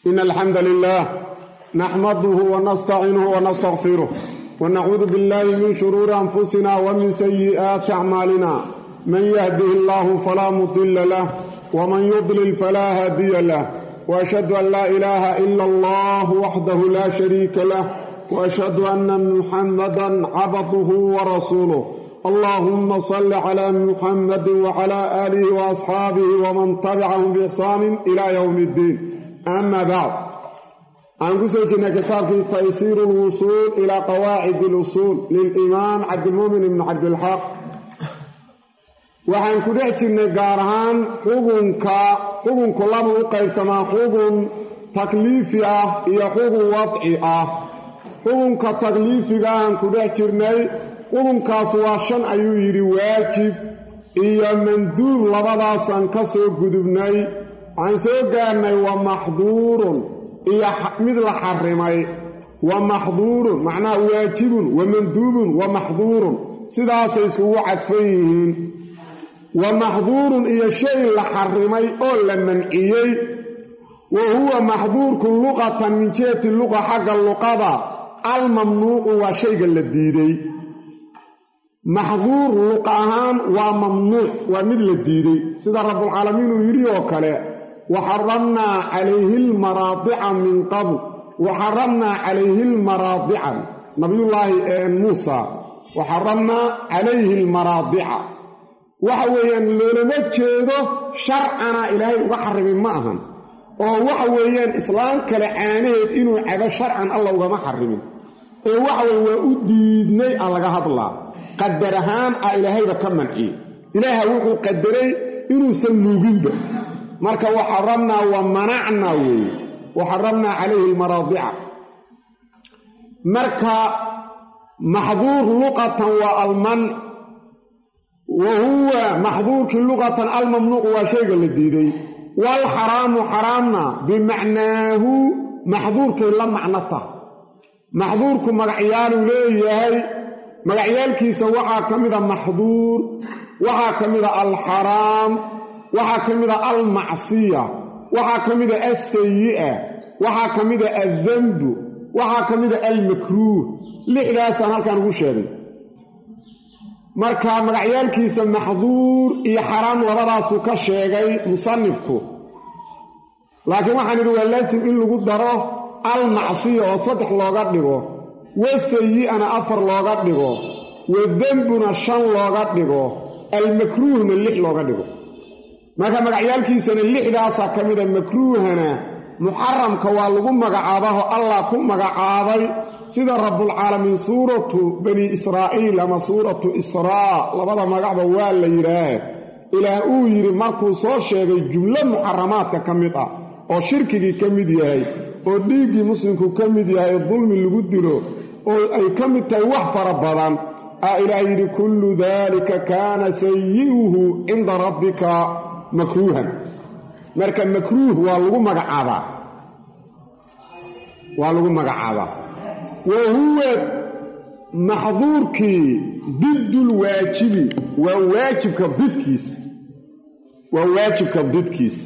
إن الحمد لله نحمده ونستعينه ونستغفره ونعوذ بالله من شرور أنفسنا ومن سيئات أعمالنا من يهده الله فلا مضل له ومن يضلل فلا هادي له وأشهد أن لا إله إلا الله وحده لا شريك له وأشهد أن محمدا عبده ورسوله اللهم صل على محمد وعلى آله وأصحابه ومن تبعهم بإحسان إلى يوم الدين أما بعد aan ku soo jirnay kitaabkii taysiir lwusuul ilaa qawaacid اlusuul lilimaam cabdilmuumin ibni cabdilxaq waxaan ku dhex jirnay gaar ahaan xugunka xugunku laba u qaybsamaa xugun takliifi ah iyo xugun wadci ah xugunka takliifiga aan ku dhex jirnay xugunkaas waa shan ayuu yidhi waajib iyo manduub labadaasaan ka soo gudubnay waxaan soo gaarnay wa maxduurun iyo mid la xarimay wa maxduurun macnaha waajibun wa manduubun wa maxduurun sidaasay iskugu cadfan yihiin wa maxduurun iyo shay la xarimay oo la manciyey wa huwa maxduurku luqatan min jihati luqa xagga luqada almamnuucu waa shayga la diiday maxduur luqa ahaan waa mamnuuc waa mid la diiday sida rabbulcaalamiin uu yidhi oo kale waxaramnaa calayhi lmaraadica min qabl waxaramnaa calayhi lmaraadica nabiyullaahi muusa waxaramnaa calayhi almaraadica waxa weeyaan loolama jeedo sharcana ilaahay uga xarimay ma ahan oo waxa weeyaan islaam kale caanaheed inuu cabo sharcan alla ugama xarimin ee waxa weye waa u diidnay a laga hadlaa qadar ahaan ah ilaahayba ka manciyey ilaaha wuxuu qadaray inuusan nuuginba marka waxaramnaa wa manacnaa weeye waxaramnaa calayhi almaraadica marka maxduur luqatan waa alman wa huwa maxduurkii luqatan almamnuucu waa shayga la diiday waalxaraamu xaraamna bimacnaahu maxduurkay la macno tah maxduurku magacyaaluu leeyahay magacyaalkiisa waxaa ka mida maxduur waxaa ka mida alxaraam waxaa ka mida almacsiya waxaa ka mida alsayi'a waxaa ka mida aldembu waxaa ka mida almakruuh lixdaasaan halkaan ugu sheegay marka magacyaalkiisa maxduur iyo xaraam labadaasuu ka sheegay musanifku laakiin waxaan idhi waa laasim in lagu daro almacsiya oo saddex looga dhigo wasayi'ana afar looga dhigo wadembuna shan looga dhigo almakruuhna lix looga dhigo marka magacyaalkiisana lixdaasaa ka mida makruuhana muxaramka waa lagu magacaabaho allah ku magacaabay sida rabbulcaalamiin suuratu bani israa'iil ama suuratu israa labada magacba waa la yidhaah ilaah uu yidhi markuu soo sheegay jumlo muxaramaadka ka mid ah oo shirkigii ka mid yahay oo dhiiggii muslimku ka mid yahay dulmi lagu dilo oo ay ka mid tahay wax fara badan aa ilaah yidhi kullu daalika kaana sayi'uhu cinda rabbika makruuhan marka makruuh waa lagu magacaabaa waa lagu magacaabaa wa huwa maxduurkii diddulwaajibi waa waajibka didkiis waa waajibka didkiis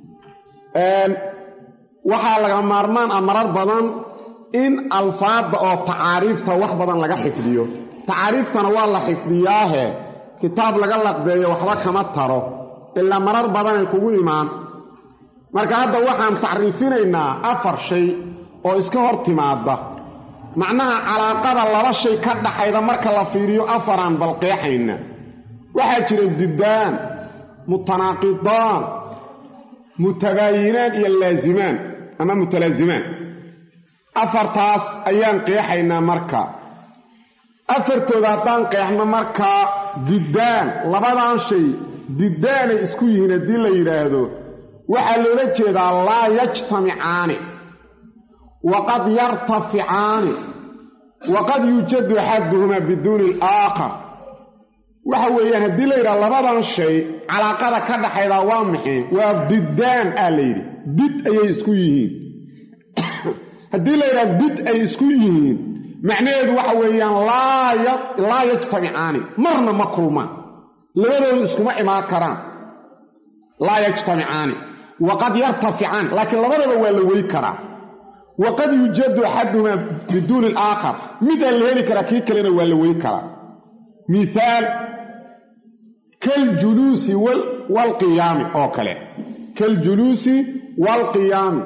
waxaa laga maarmaan ah marar badan in alfaadda oo tacaariifta wax badan laga xifdiyo tacaariiftana waa la xifdiyaahe kitaab laga laqbeeyo waxba kama taro ilaa marar badanay kugu imaan marka hadda waxaan tacriifinaynaa afar shay oo iska hor timaada macnaha calaaqada laba shay ka dhaxayda marka la fiiriyo afaraan balqeexayna waxaa jira diddaan mutanaaqidaan mutabaayinaan iyo laasimaan ama mutalaazimaan afartaas ayaan qeexaynaa marka afartooda haddaan qeexno markaa diddaan labadan shay diddaanay isku yihiin haddii la yidhaahdo waxaa loola jeedaa laa yajtamicaani waqad yartaficaani waqad yuujadu axaduhumaa biduuni alaakhar waxa weeyaan haddii la yidhaha labadan shay calaaqada ka dhaxaydaa waa maxay waa diddaan aa la yidhi did ayay isku yihiin haddii la yidhaha did ay isku yihiin macnaheedu waxa weeyaan laa yajtamicaani marna ma kulmaan labadoodu iskuma imaan karaan laa yajtamicaani waqad yartaficaan laakiin labadaba waa la wey karaa waqad yuujadu axaduhumaa biduuni alaakhar midaan la heli karaa kii kalena waa la wey karaa mihaal kaljuluusi waalqiyaami oo kale kaljuluusi waalqiyaami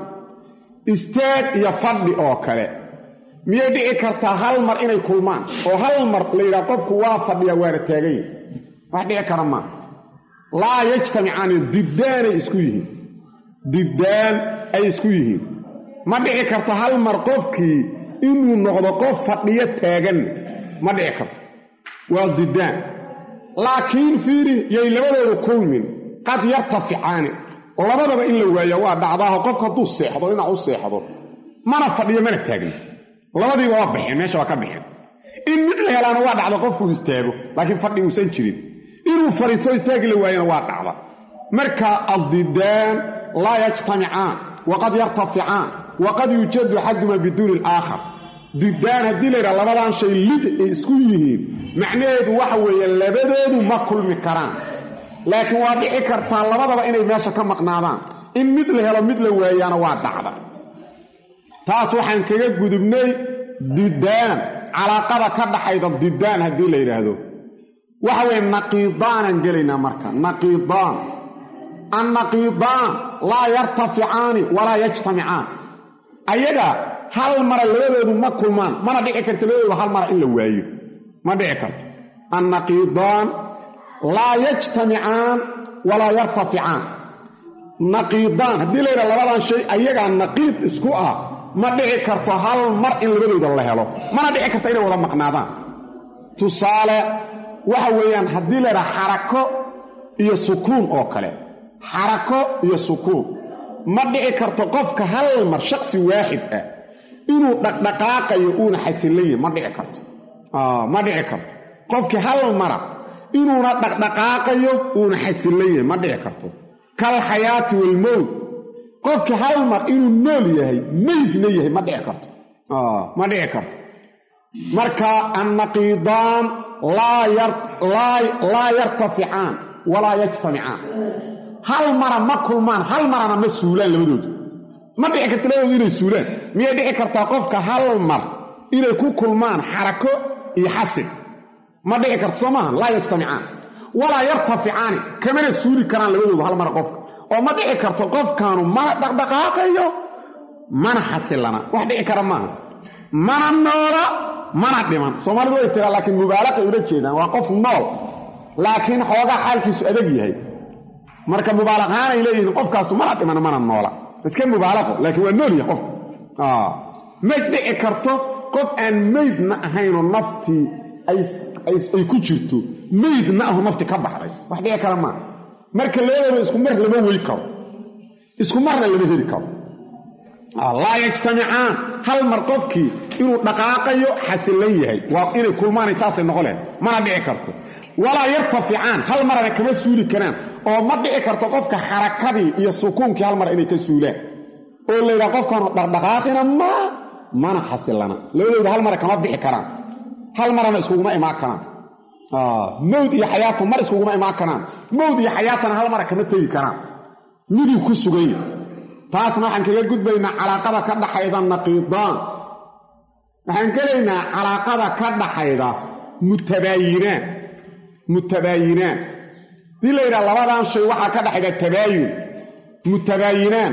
istaag iyo fadhi oo kale miyay dhici kartaa hal mar inay kulmaan oo hal mar la yidhaha qofku waa fadhiya waana taaganya wax dhici kara maa laa yajtamicaani diddaanay isku yihiin diddaan ay isku yihiin ma dhici karto hal mar qofkii inuu noqdo qof fadhiyo taagan ma dhici karto waa diddaan laakiin fiiri yay labadoodu kulmin qad yartaficaani labadaba in la waayo waa dhacdaaho qofka hadduu seexdo dhinac u seexdo mana fadhiyo mana taagna labadiiba waa baxeen meesha waa ka baxeen in mid la helaana waa dhacda qofkuu istaago laakiin fadhi uusan jirin inuu fadhiiso istaagi la waayana waa dhacda marka addidaan laa yajtamicaan waqad yartaficaan waqad yuujadu axadumaa biduuni alaakhar diddaan haddii la yidhaha labadan shay lid ay isku yihiin macnaheedu waxa weeye labadoodu ma kulmi karaan laakiin waa dhici kartaa labadaba inay meesha ka maqnaadaan in mid la helo mid la waayaana waa dhacda taas waxaan kaga gudubnay diddaan calaaqada ka dhaxayda diddaan haddii la yidhaahdo waxa weeye naqiidaanaan gelaynaa marka naqiidaan annaqiidaan laa yartaficaani walaa yajtamicaan ayaga hal mara labadoodu ma kulmaan mana dhici karto labadoodu hal mara in la waayo ma dhici karto annaqiidaan laa yajtamicaan walaa yartaficaan naqiidaan haddii la yidhaha labadan shay ayagaa naqiid isku ah ma dhici karto hal mar in labadooda la helo mana dhici karto inay wada maqnaadaan tusaale waxa weeyaan haddii la yidhaha xarako iyo sukuun oo kale xarako iyo sukuun ma dhici karto qofka hal mar shaksi waaxid ah inuu dhaqdhaqaaqayo uuna xasillan yahi ma dhici karto ma dhici karto qofkii hal mara inuuna dhaqdhaqaaqayo uuna xasillan yahay ma dhici karto kal xayaati walmowt qofkii hal mar inuu nool yahay meydna yahay ma dhici karto ma dhici karto marka annaqiidaan laa yartaficaan walaa yajtamicaan hal mara ma kulmaan hal marana ma suulaan labadoodu ma dhici karto labadoodu inay suulaan miyay dhici kartaa qofka hal mar inay ku kulmaan xarako iyo xasil ma dhici karto soo maaha laa yajtamicaan walaa yartaficaani kamana suuli karaan labadoodu hal mara qofka oo ma dhici karto qofkaanu mana dhaqdhaqaaqayo mana xasilana wax dhici kara maaha mana noola mana dhiman soomaalidu way tiraa laakiin mubaalaqay ula jeedaan waa qof nool laakiin xoogaa xaalkiisu adag yahay marka mubaalaqaanay leeyihiin qofkaasu mana dhiman mana noola iska mubaalaqo laakiin waa nool yahay qofka ma dhici karto qof aan meydna ahaynoo naftii ay ku jirto meydna ahu nafti ka baxday wax dhici kara maaha marka labadooda isku mar lama wey karo isku marna lama heli karo laa yajtamicaan hal mar qofkii inuu dhaqaaqayo xasillan yahay waa inay kulmaanay saasay noqoleen mana dhici karto walaa yartaficaan hal marana kama suuli karaan oo ma dhici karto qofka xarakadii iyo sukuunkii hal mar inay ka suulaan oo la yidhaha qofkaanu dhaqdhaqaaqina ma mana xasillana labadooda hal mara kama bixi karaan hal marana iskuguma imaan karaan mowd iyo xayaatu mar iskuguma imaan karaan mowd iyo xayaatana hal mara kama tegi karaan miduu ku suganya taasna waxaan kaga gudbaynaa calaaqada ka dhaxayda naqiidaan waxaan gelaynaa calaaqada ka dhaxayda mutabaayinaan mutabaayinaan hadii la yidhaha labadan shay waxaa ka dhaxayda tabaayun mutabaayinaan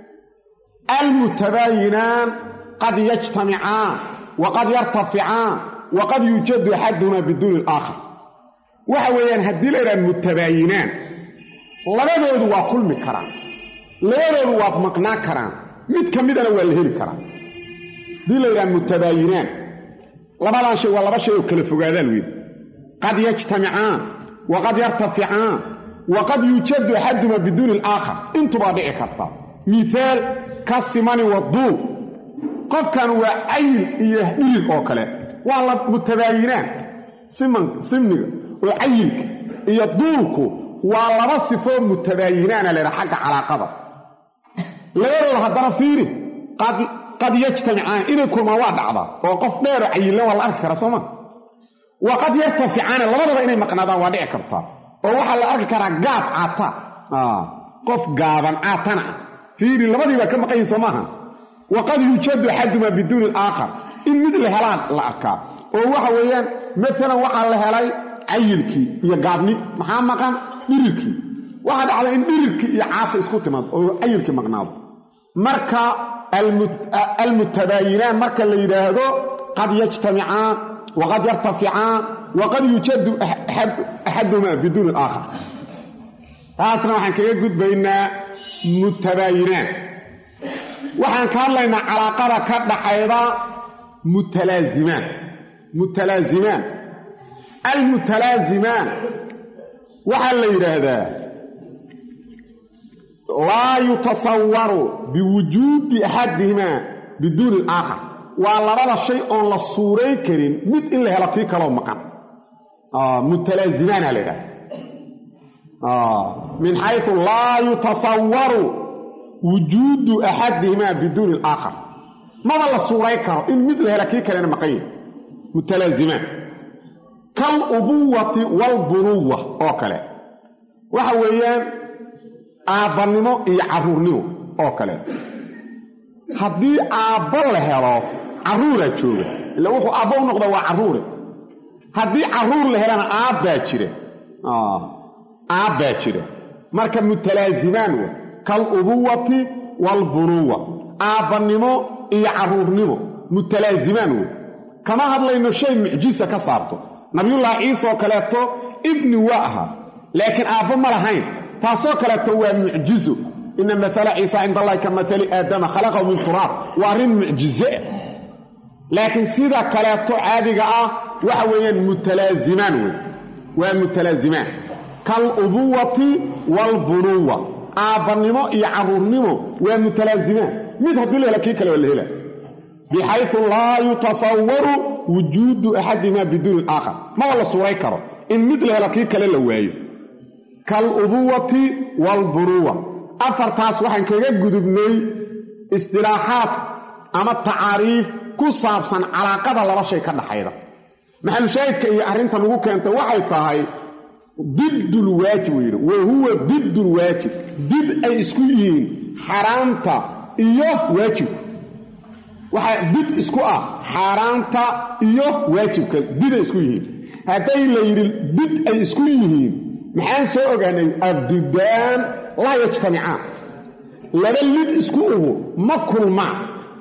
almutabaayinaan qad yajtamicaan waqad yartaficaan waqad yuujadu axaduhumaa biduuni alaakhar waxa weeyaan haddii la yidhaha mutabaayinaan labadoodu waa kulmi karaan labadoodu waa maqnaan karaan mid ka midana waa la heli karaa haddii la yidhaha mutabaayinaan labadan shay waa laba shay oo kala fogaadaan weyn qad yajtamicaan waqad yartaficaan waqad yuujadu axaduhumaa biduuni alaakhar intubaa dhici karta mihaal ka simani waduul qofkan waa cayil iyo dhirig oo kale waa la mutabaayinaan simniga oo cayilka iyo duulku waa laba sifoo mutabaayinaana laydhaha xagga calaaqada labadooda haddana fiiri qad yajtamicaan inay kulmaan waa dhacdaa oo qof dheeroo cayillan waa la arki karaa sooma wa qad yartaficaana labadaba inay maqnaadaan waa dhici kartaa oo waxaa la arki karaa gaab cata qof gaaban caatan ah fiiri labadiibaa ka maqan yihin soo maaha waqad yuujadu axadumaa biduuni alaakhar in mid la helaan la arkaa oo waxa weeyaan maalan waxaa la helay cayilkii iyo gaabni maxaa maqan dhirirkii waxaa dhacda in dhirirkii iyo caata isku timaado oo cayilkii maqnaado marka almutabaayinaan marka la yidhaahdo qad yajtamicaan waqad yartaficaan waqad yuujadu axadumaa biduuni alaakhar taasna waxaan kaga gudbaynaa mutabaayinaan waxaan ka hadlaynaa calaaqada ka dhaxayda mutalaazimaan mutalaazimaan almutalaazimaan waxaa la yidhaahdaa laa yutasawaru biwujuudi axadihimaa biduuni alaakhar waa labada shay oon la suuray karin mid in la helo kii kaloo maqan mutalaazimaana la yidhahda min xayu laa yutasawaru wujuudu axadihimaa biduuni alaakhar maba la suuray karo in mid la hela kii kalena maqan yahi mutalaazimaan kal ubuwati walbunuwa oo kale waxa weeyaan aabbannimo iyo carruurnimo oo kale haddii aabbo la helo carruuraa jooga ila wuxuu aabbo u noqda waa carruure haddii carruur la helana aabbaa jira aabbaa jira marka mutalaazimaan wa kal ubuwati walbunuwa aabbannimo iyo carruurnimo mutalaazimaan wey kama hadlayno shay mucjisa ka saarto nabiyullaahi ciise oo kaleeto ibni waa ahaa laakiin aabbo ma lahayn taasoo kaleeto waa mucjizo ina maala ciisa cinda allahi ka maali aadama khalaqahu min turaab waa arrin mucjizeah laakiin sida kaleeto caadiga ah waxa weeyaan mutalaazimaan wey waa mutalaazimaan kal ubuwati waalbunuwa aabbannimo iyo carruurnimo waa mutalaazimaan mid haddii la hela kii kale waa la hela bixayu laa yutasawaru wujuudu axadihimaa biduuni alaakhar maba la suuray karo in mid la helo kii kale la waayo kalubuwati waalbunuwa afartaas waxaan kaga gudubnay istilaaxaad ama tacaariif ku saabsan calaaqada laba shay ka dhaxayda maxalushaahidka iyo arrintan ugu keentay waxay tahay diddulwaajib uu yidhi wa huwa diddulwaajib did ay isku yihiin xaaraanta iyo waajibka waxaa did isku ah xaaraanta iyo waajibka did ay isku yihiin hadday la yidhi did ay isku yihiin maxaan soo ogaanay addidaan laa yajtamicaan laba lid isku uhu ma kulmaan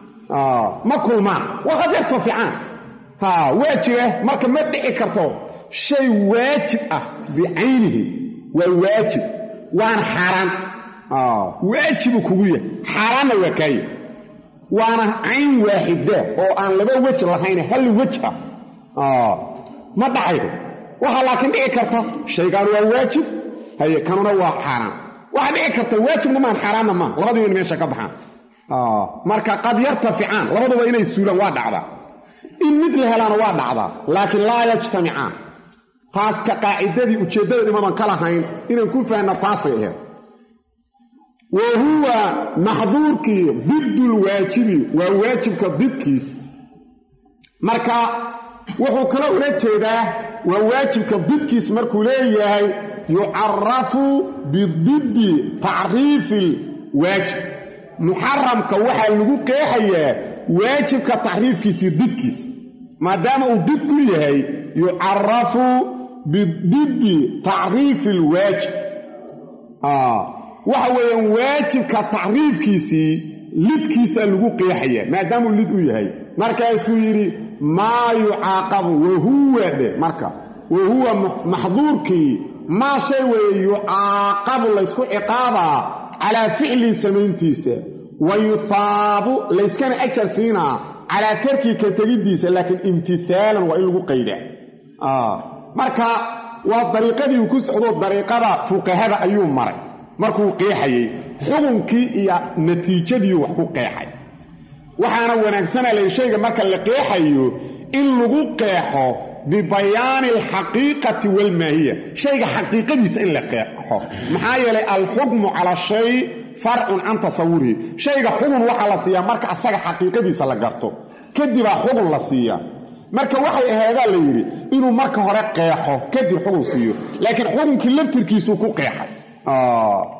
ma kulmaan waqad yartaficaan waa jira marka ma dhici karto shay waajib ah bicaynihi waa waajib waana xaaraan waajibu kugu yahay xaaraanna waa kaaya waana cayn waaxida oo aan laba wej lahayn hal wej ah ma dhacaydo waxaa laakiin dhici karta shaygaan waa waajib haye kanuna waa xaaraan waxaa dhici karta waajibna maan xaaraanna maa labadiiba in meesha ka baxaan marka qad yartaficaan labaduba inay suulaan waa dhacdaa in mid la helaana waa dhacdaa laakiin laa yajtamicaan taaska qaacidadii ujeeddada imadan ka lahayn inaan ku fahanna taasay ahayd wa huwa maxduurkii diddulwaajibi waa waajibka didkiis marka wuxuu kala ula jeedaa waa waajibka didkiis markuu leeyahay yucarafu bididdi tacriifi lwaajib muxaramka waxaa lagu qeexayaa waajibka tacriifkiisii didkiis maadaama uu did ku yahay yucarafu bididdi tacriifi lwaajib waxa weeyaan waajibka tacriifkiisii lidkiisa lagu qeexaya maadaamuu lid u yahay markaasuu yidhi maa yucaaqabu wahuwa dhe marka wahuwa maxduurkii maa shay weeye yucaaqabu laysku ciqaabaa calaa ficlii samayntiisa wa yuhaabu layskana ajar siinaa calaa tarkii ka tegiddiisa laakiin imtisaalan waa in lagu qaydaa marka waa dariiqadii uu ku socdo dariiqada fuqahada ayuu maray markuu qeexayey xukunkii iyo natiijadiiu wax ku qeexay waxaana wanaagsana lay shayga marka la qeexayo in lagu qeexo bibayaani alxaqiiqati waalmaahiya shayga xaqiiqadiisa in la qeexo maxaa yeelay alxukmu cala shay farcun can tasawurihi shayga xugun waxaa la siiyaa marka asaga xaqiiqadiisa la garto kadibaa xugun la siiyaa marka waxay ahaadaa la yidhi inuu marka hore qeexo kadib xugun siiyo laakiin xukunkii laftirkiisuu ku qeexay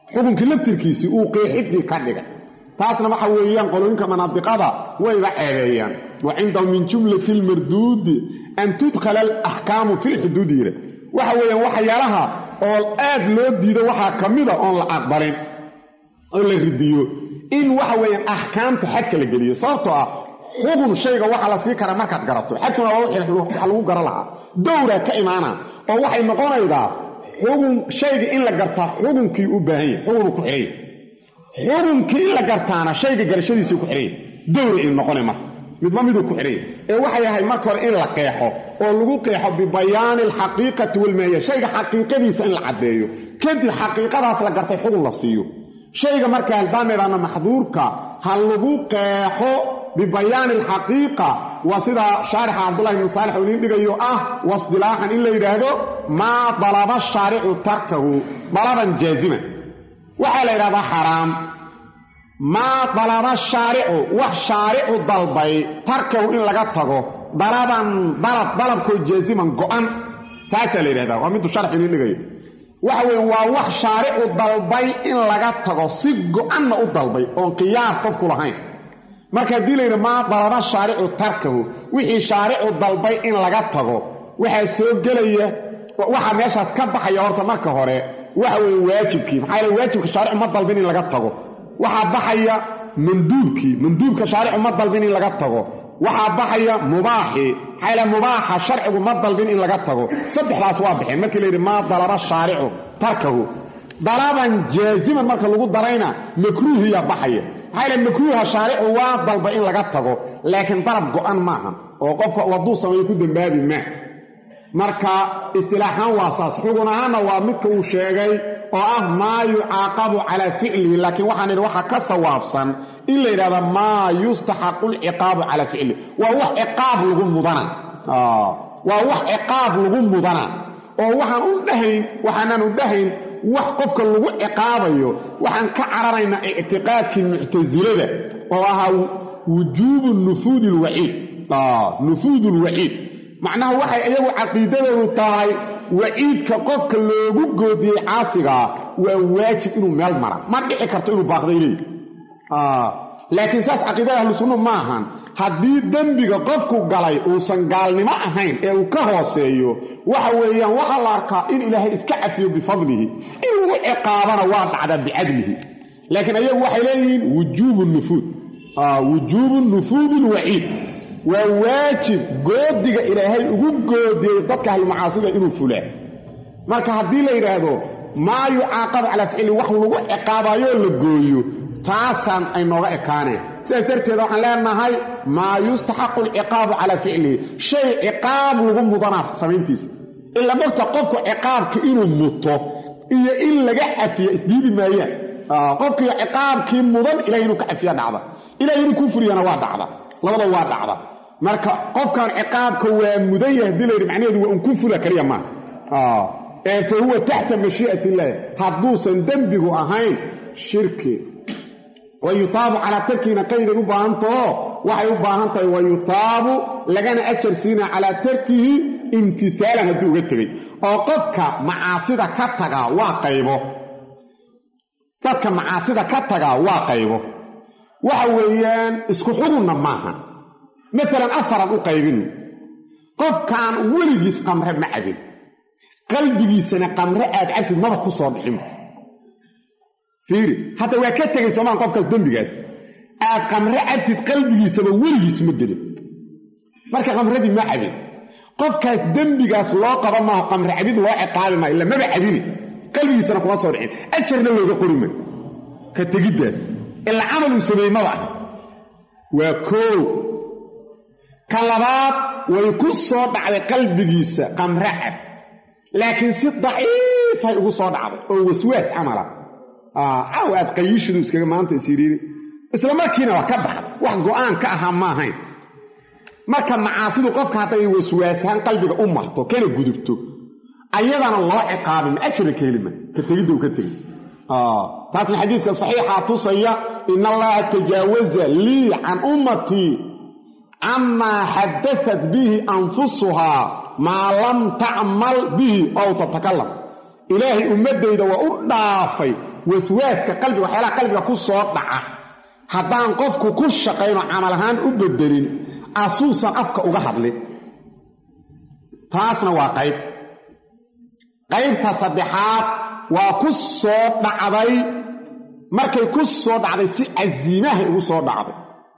xukunkii laftirkiisii uu qeexidii ka dhigay taasna waxa weeyaan qolooyinka manaadiqada wayba ceebeeyaan wa cindahu min jumlati lmarduudi an tudkhala alaxkaamu fi lxuduudi yira waxa weeyaan waxyaalaha oo aad loo diido waxaa ka mida oon la aqbalin oo la ridiyo in waxa weeyaan axkaamta xadka la geliyo sababtoo ah xukun shayga waxaa la sii karaa markaad garato xadkuna waa wax lagu gara lahaa dowraa ka imaana oo waxay noqonaydaa xukun shayga in la gartaa xukunkii u baahan yahy xukunuu ku xidhanya xukunkii in la gartaana shayga garashadiisii ku xidhanya dowra in noqona marka midba miduu ku xidhanya ee waxay ahay marka hore in la qeexo oo lagu qeexo bibayaani alxaqiiqati walmaaya shayga xaqiiqadiisa in la caddeeyo kadib xaqiiqadaas la gartay xukun la siiyo shayga marka haldaanidhaana maxduurka ha lagu qeexo bibayaani alxaqiiqa waa sida shaarixa cabdullahi ibnu saalix uu idiin dhigayo ah wasdilaaxan in la yidhaahdo maa dalaba shaaricu tarkahu dalaban jaaziman waxaa la yidhahdaa xaraam maa dalaba shaaricu wax shaaricu dalbay tarkahu in laga tago dalaban dalab dalabkoo jaaziman go'an saasaa la yidhahdaa waa miduu sharx idiin dhigayo waxa weeye waa wax shaaricu dalbay in laga tago si go'anna u dalbay oon qiyaar qofku lahayn marka haddii layidhi maa dalaba shaaricu tarkahu wixii shaaricu dalbay in laga tago waxaa soo gelaya waxaa meeshaas ka baxaya horta marka hore waxa weeye waajibkii maxaa yeele waajibka shaaricu ma dalbin in laga tago waxaa baxaya manduubkii manduubka shaaricu ma dalbin in laga tago waxaa baxaya mubaaxii maxaa yeele mubaaxa sharcigu ma dalbin in laga tago saddexdaas waa baxeen markii layidhi maa dalaba shaaricu tarkahu dalaban jaaziman marka lagu darayna makruuhiyaa baxaya maxaa yale makruuha shaaricu waa dalba in laga tago laakiin dalab go'an maaha oo qofka hadduu sameeyo ku dembaabi maa marka istilaaxaan waa saas xugun ahaanna waa midka uu sheegay oo ah maa yucaaqabu calaa ficlihi laakiin waxaan idhi waxaa ka sawaabsan in la yidhahda maa yustaxaqu lciqaabu calaa ficlihi waa wax ciqaab lagu mudana waa wax ciqaab lagu mudana oo waxaan u dhahayn waxaanaan u dhahayn wax qofka lagu ciqaabayo waxaan ka cararaynaa ictiqaadkii muctasilada oo ahaa wujuubu nufuudi lwaciid nufuud lwaciid macnaha waxay iyagu caqiidadoodu tahay waciidka qofka loogu goodiyey caasigaa waa waajib inuu meel mara ma dhici karto inuu baaqday leeyi laakiin saas caqiidada ahlu sunnu ma ahan haddii dembiga qofku galay uusan gaalnimo ahayn ee uu ka hooseeyo waxa weeyaan waxaa la arkaa in ilaahay iska cafiyo bifadlihi inuu u ciqaabana waa dhacdaa bicadlihi laakiin ayagu waxay leeyihiin wujuubu nufuud wujuubu nufuudi lwaciid waa waajib goodiga ilaahay ugu goodiyey dadka ahlumacaasida inuu fulaa marka haddii la yidhaahdo maa yucaaqabu calaa ficli wax lagu ciqaabayoo la gooyo taasaan ay nooga ekaaneen sidaas darteed waxaan leenahay maa yustaxaqu alciqaabu calaa ficlihi shay ciqaab lagu mudanaa samayntiisa ila mogta qofku ciqaabka inuu muto iyo in laga cafiyo isdiidi maayaan qofkii ciqaabkii mudan ilahay inuu ka cafiya dhacda ilahay inuu kuu furiyana waa dhacda labada waa dhacda marka qofkan ciqaabka waa mudan yahay hadii layidhi macnaheedu waa un ku fula kaliya maaha ee fa huwa taxta mashii'at illaahi hadduusan dembigu ahayn shirki wa yuhaabu calaa tarkiina qayday u baahantaho waxay u baahan tahay wa yuhaabu lagana ajar siina calaa tarkihi imtisaalan hadduu uga tegey oo qofka macaasida ka tagaa waa qaybo dadka macaasida ka tagaa waa qaybo waxa weeyaan isku xugunna maaha maalan afaran u qaybin qofkaan weligiis qamre ma cabin qalbigiisana qamre aad cabtid maba ku soo dhixin fiiri hadda waa ka tegay soomaan qofkaas dembigaas aad qamre cabtid qalbigiisaba weligiis ma gelin marka qamradii ma cabin qofkaas dembigaas loo qaba maaho qamre cabid loo ciqaabi maayo illa maba cabini qalbigiisana kuma soo dhicin ajarna looga qori maayo ka tegiddaas ila camal uu sameeyey maba ah waa koow ka labaad way ku soo dhacday qalbigiisa qamre cab laakiin si daciifay ugu soo dhacday oo waswaas camala caw aad qayiishidu iskaga maanta isyidhiiri isla markiina waa ka baxday wax go'aan ka ahaa ma ahayn marka macaasidu qofka hadday waswaasaan qalbiga u marto kana gudubto ayadana loo ciqaabin ma ajra ka helima ka tegidda u ka tegi taasna xadiiska saxiixaa tusaya in allaha tajaawaza lii can ummatii camaa xadaat bihi anfusuhaa maa lam tacmal bihi ow tatakalam ilaahay ummaddayda waa u dhaafay waswaaska qalbiga waxyaalaha qalbiga ku soo dhaca haddaan qofku ku shaqayno camal ahaan u bedelin asuusan afka uga hadlin taasna waa qayb qaybta saddexaad waa ku soo dhacday markay ku soo dhacday si casiimahay ugu soo dhacday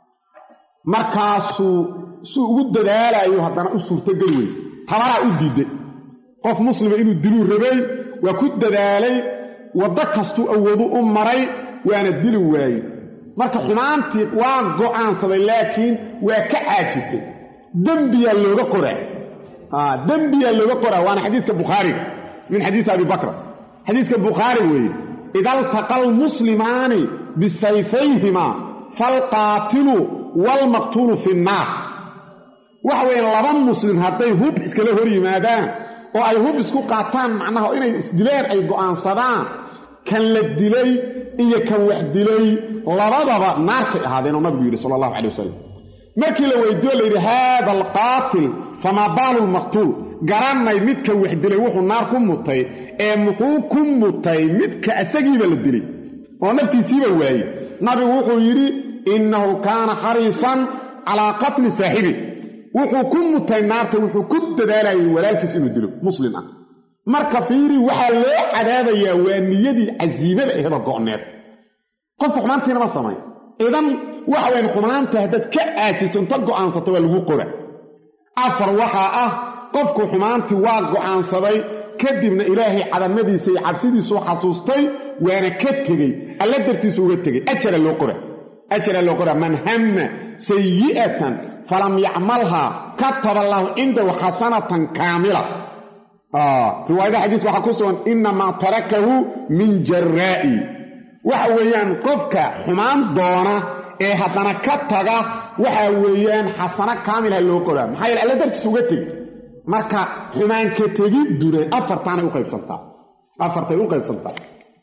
markaasuu suu ugu dadaalayo haddana u suurtogeli wey tabaraa u diiday qof muslima inuu diluu rabay waa ku dadaalay waddo kastuu awoodu u maray waana dili waaye marka xumaantii waa go'aansaday laakiin waa ka caajisay dembiyaa looga qoraa dembiyaa looga qoraa waana xadiiska bukhaariga min xadiisi abi bakra xadiiska bukhaari weeye ida altaqa almuslimaani bisayfayhimaa falqaatilu waalmaqtuulu fi nnaar waxa weeye laba muslim hadday hub iskala hor yimaadaan oo ay hub isku qaataan macnaha inay isdileen ay go'aansadaan kan la dilay iyo kan wax dilay labadaba naartay ahaadeen oo nabigu yidhi sala allahu calay wasalam markii la weydiiyo layidhi haada alqaatil famaa baalu lmaqtuul garannay midka wax dilay wuxuu naar ku mutay ee muxuu ku mutay midka isagiiba la dilay oo naftiisiiba waayey nabigu wuxuu yidhi innahu kaana xariisan calaa qatli saaxibi wuxuu ku mutay naarta wuxuu ku dadaalayay walaalkiis inuu dilo muslim ah marka fiiri waxaa loo cadaabayaa waa niyadii casiimada ahda go'need qofka xumaantiinama samay idan waxa wayan xumaanta haddaad ka caajiso inta go'aansato waa lagu qora afar waxaa ah qofku xumaantii waa go'aansaday kadibna ilaahay cadamadiisa iyo cabsidiisuu xasuustay waana ka tegey alla dartiisu uga tegey ajara loo qora ajara loo qora man hamma sayi'atan falam yacmalhaa kataba allaahu cindahu xasanatan kaamila riwaayada xadiiska waxaa ku sugan inamaa tarakahu min jaraa'i waxa weeyaan qofka xumaan doona ee haddana ka taga waxa weeyaan xasano kaamilha loo qoraa maxaa yeele alla dartiis uga tegi marka xumaanka tegidduna afartaanay u qaybsantaa afartay u qaybsantaa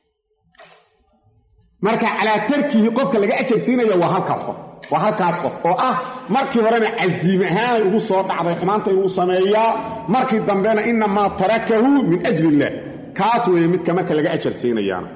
marka calaa tarkihi qofka laga ajar siinaya waa halkaas qof waa halkaas qof oo ah markii horena casiim ahaanay ugu soo dhacday xumaanta inuu sameeyaa markii dambena inamaa tarakahu min ajli illaah kaas weeye midka marka laga ajar siinayaana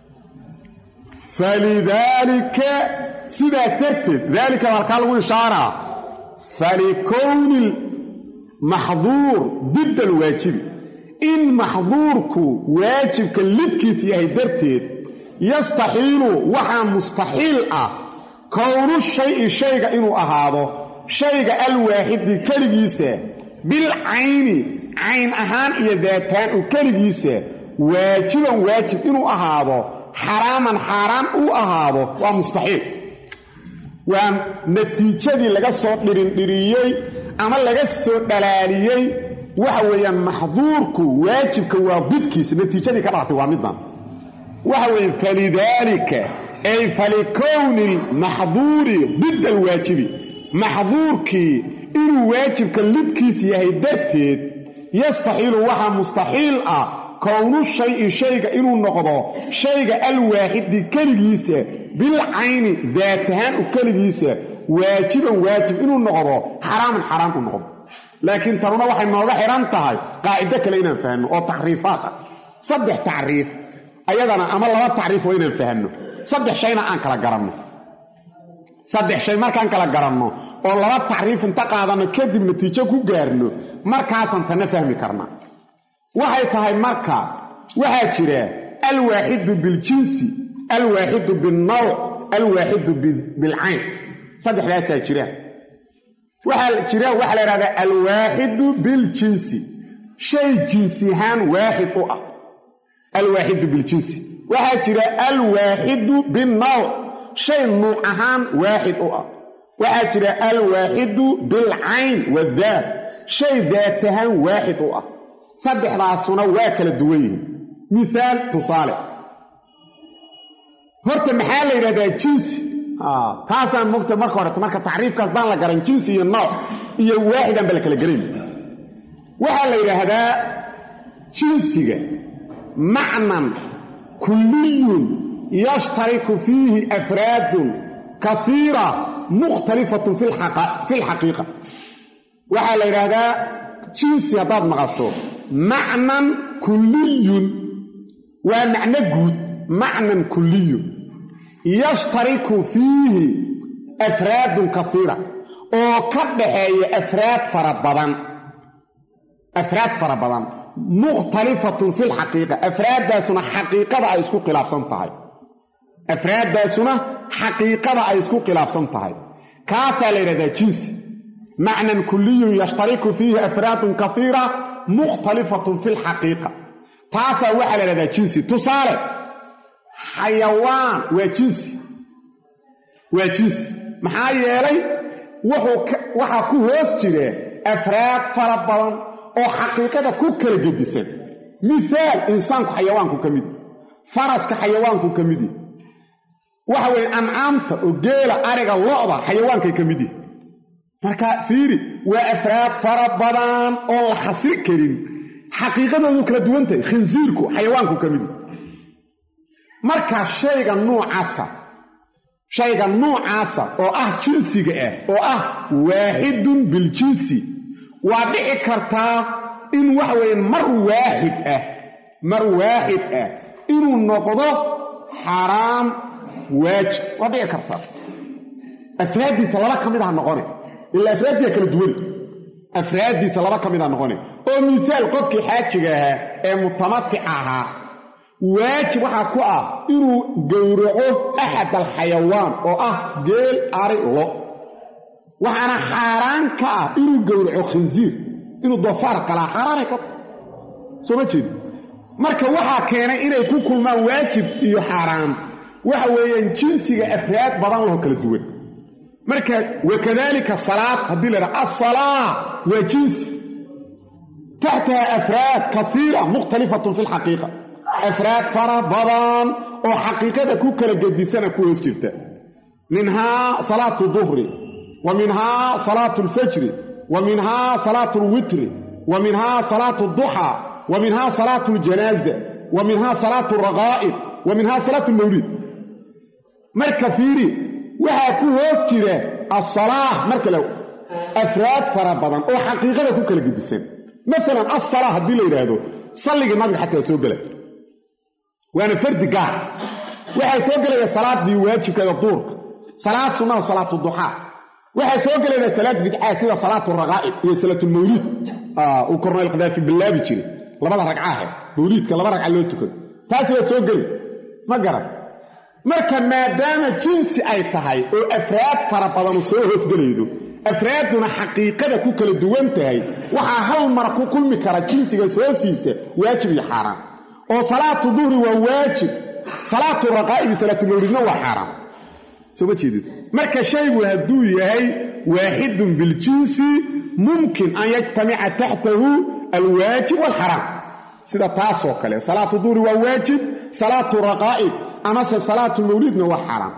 falidaalika sidaas darteed daalika halkaa lagu ishaaraa falikowni maxduur didda alwaajibi in maxduurku waajibka lidkiis yahay darteed yastaxiilu waxaa mustaxiil ah kownu shayi shayga inuu ahaado shayga alwaaxidi keligiisa bilcayni cayn ahaan iyo daataan u keligiisa waajiban waajib inuu ahaado xaraaman xaaraan uu ahaado waa mustaxiil waa natiijadii laga soo dhirindhiriyey ama laga soo dhalaaliyey waxa weeyaan maxduurku waajibka waa didkiisa natiijadii ka dhalatay waa middan waxa weeye falidaalika ay falikowni lmaxduuri did alwaajibi maxduurkii inuu waajibka lidkiis yahay darteed yastaxiilu waxaa mustaxiil ah kownu shayi shayga inuu noqdo shayga alwaaxidi keligiisa bilcayni daatahaan u keligiisa waajiban waajib inuu noqdo xaraaman xaraam u noqdo laakiin tanuna waxay nooga xidhan tahay qaacido kale inaan fahno oo tacriifaad ah saddex tacriif ayadana ama laba tacriif waa inaan fahanno saddex shayna aan kala garanno saddex shay markaan kala garanno oo laba tacriif inta qaadanno kadib natiijo ku gaarno markaasaan tanna fahmi karna waxay tahay marka waxaa jira alwaaxidu biljinsi alwaaxidu bilnawc alwaaxidu bilcayn saddexdaasaa jira waxaa jira waxaa la yidhahdaa alwaaxidu biljinsi shay jinsihaan waaxid u ah alwaaxidu biljinsi waxaa jira alwaaxidu binnawc shay nuuc ahaan waaxid u ah waxaa jira alwaaxidu bilcayn wadaat shay daat ahaan waaxid u ah saddexdaasuna waa kala duwan yihiin mihaal tusaale horta maxaa la yidhahdaa jinsi taasaan mogta marka horeta marka tacriifkaas baan la garan jinsi iyo nooc iyo waaxidaan ba la kala garayn waxaa la yidhaahdaa jinsiga macnan kulliyun yashtariku fiihi afraadun kaiira mukhtalifatun fi lxaqiiqa waxaa la yidhaahdaa jinsi haddaad maqasho macnan kulliyun waa macno guud macnan kuliyu yashtariku fiihi afraadun kaiira oo ka dhaxeeya afraad fara badan afraad fara badan mukhtalifatun fi lxaqiiqa afraaddaasuna xaqiiqada ay isku khilaafsan tahay afraaddaasuna xaqiiqada ay isku khilaafsan tahay kaasaa la yidhahdaa jinsi macnan kuliyun yashtariku fiihi afraadun kaiira mukhtalifatun fi lxaqiiqa taasaa waxaa la yidhahdaa jinsi tusaale xayawaan waa jinsi waa jinsi maxaa yeelay waxaa ku hoos jira afraad fara badan oo xaqiiqada ku kala gedisan mihaal insaanku xayawaanku ka midi faraska xayawaanku ka midi waxa weeye ancaamta oo geela ariga lo'da xayawaankay ka mid yihi marka fiiri waa afraad fara badan oo la xasri karin xaqiiqadoodu kala duwan tahay khinsiirku xayawaanku ka mid yihi marka shayga nuucaasa shayga nuucaasa oo ah jinsiga ah oo ah waaxidun biljinsi waa dhici kartaa in waxa weeye mar waaxid ah mar waaxid ah inuu noqdo xaaraam waajib waa dhici kartaa afraaddiisa laba ka mid aha noqone ilaa afraaddiia kala duwan afraaddiisa laba ka mid aha noqone oo misaal qofkii xaajiga ahaa ee mutamatica ahaa waajib waxaa ku ah inuu gowraco axad alxayawaan oo ah geel ari lo waxaana xaaraan ka ah inuu gowraco khinsiir inuu doofaar qalaa xaaraanay ka tahay soo ma jeedi marka waxaa keenay inay ku kulmaan waajib iyo xaaraan waxa weeyaan jinsiga afraad badan laho kala duwan marka wakadalika salaad haddii la yidhaha assalaa waa jinsi taxtaha afraad kaiira mukhtalifatun fi lxaqiiqa afraad fara badan oo xaqiiqada ku kala gedisana ku hoos jirta minhaa salaatu duhri wa minhaa salaatu alfajri wa minhaa salaatu alwitri wa minhaa salaatu duxaa wa minhaa salaatu aljanaaza wa minhaa salaatu alraqaa'ib wa minhaa salaatu almawliid marka fiiri waxaa ku hoos jira asalaah marka le afraad fara badan oo xaqiiqada ku kala gedisan maalan assalaa haddii la yidhaahdo salligii nabiga xataa soo gela waana fardi gaar waxaa soo gelaya salaadii waajibkeeda duurka salaad sunnaha salaatu duxaa waxaa soo gelayna salaad bidcaa sida salaatu raqaa'ib iyo salaatulmawliid uu kornayl kadaafi ballaabi jiray labada ragcaahe mawliidka laba ragca loo tukado taas waa soo geli ma garan marka maadaama jinsi ay tahay oo afraad fara badanu soo hoosgelaydo afraadduna xaqiiqada ku kala duwan tahay waxaa hal mar ku kulmi kara jinsigaas hoosiisa waajib iyo xaaraan oo salaatu duhri waa waajib salaatu raqaa'ibi salaatulmawlidna waa xaaraan soo ma jeedid marka shaygu hadduu yahay waaxidun biljinsi mumkin an yajtamica taxtahu alwaajib waalxaraam sida taasoo kale salaatu duhri waa waajib salaatu raqaa'ib amase salaatu mawlidna waa xaaraan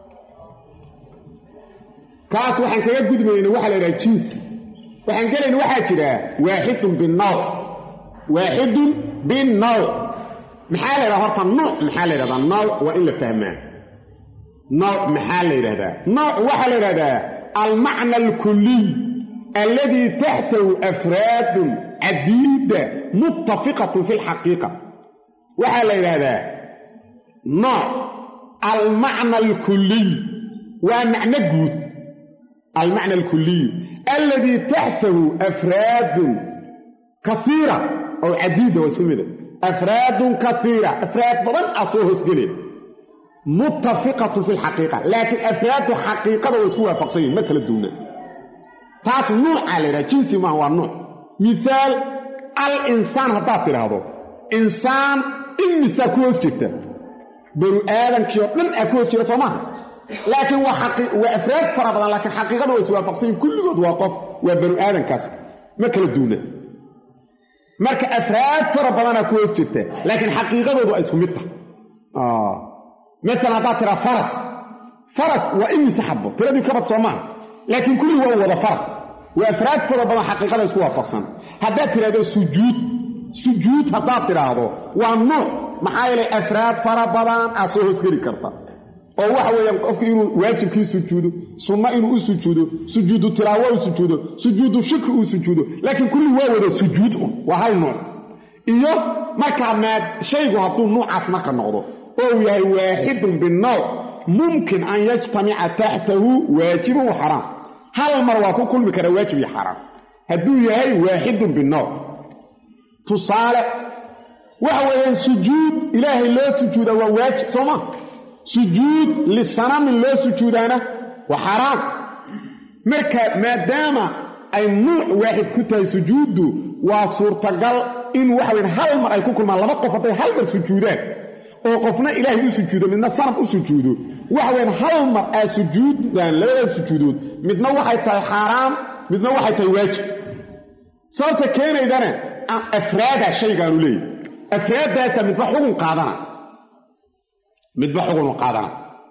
kaas waxaan kaga gudmayna waxaa la yidhaha jinsi waxaan gelayna waxaa jira waaxidun binawc waaxidun binawc maxaa la yidhahda horta nooc maxaa la yidhahdaa nooc waa in la fahmaa nooc maxaa la yidhahdaa nooc waxaa la yidhahdaa almacna alkuliy alladii taxtahu afraadun cadiida muttafiqatun fi lxaqiiqa waxaa la yidhaahdaa nooc almacna alkuliy waa macno guud almacna alkuliyu alladii taxtahu afraadun kaiira oo cadiida waa isku mida afraadun kaiira afraad badan ah soo hoosgele muttafiqatu fi lxaqiiqa laakiin afraaddu xaqiiqada waa isku waafaqsan yihin ma kala duuna taas nuucaa la yidhaha jinsi maaha waa nuuc miaal al insaan haddaad tidhaahdo insaan imisaa ku hoos jirta banu aadamkii oo dhan aa ku hoos jira soo maaha laakiin waa afraad fara badan laakiin xaqiiqada waa iswaafaqsan yihin kulligood waa qof waa banu aadamkaas ma kala duuna marka afraad fara badanaa ku hoos jirta laakiin xaqiiqadoodu ay isku mid tahay maalan haddaad tiraa faras faras waa imise xabo tiradii kabad soo maaha laakiin kulli waa wada faras waa afraad fara badan xaqiiqada isku waafaqsan haddaad tidhahdo sujuud sujuud haddaad tidhaahdo waa nuuc maxaa yeelay afraad fara badan aa soo hoosgeli karta oo waxa weeyaan qofku inuu waajibkii sujuudo sunno inuu u sujuudo sujuudu tilaawo u sujuudo sujuudu shukri uu sujuudo laakiin kulli waa wada sujuud un waa hal nuuc iyo markaa maad shaygu hadduu nuucaas marka noqdo ou yahay waaxidun binowc mumkin an yajtamica taxtahu waajibun wa xaraam hal mar waa ku kulmi karaa waajib iyo xaraam hadduu yahay waaxidun binowc tusaale waxa weeyaan sujuud ilaahay loo sujuuda waa waajib sooma sujuud lisanamin loo sujuudaana waa xaraam marka maadaama ay nuuc waaxid ku tahay sujuuddu waa suurtagal in waxa weyan hal mar ay ku kulmaan laba qof hadday hal mar sujuudaan oo qofna ilaahay u sujuudo midna sanam u sujuudo waxa weyaan hal mar aa sujuudaan labadaas sujuudood midna waxay tahay xaaraam midna waxay tahay waajib sababta keenaydana afraada shaygaanu leeyahy afraaddaasa midba xugun qaadana midba xugunu qaadana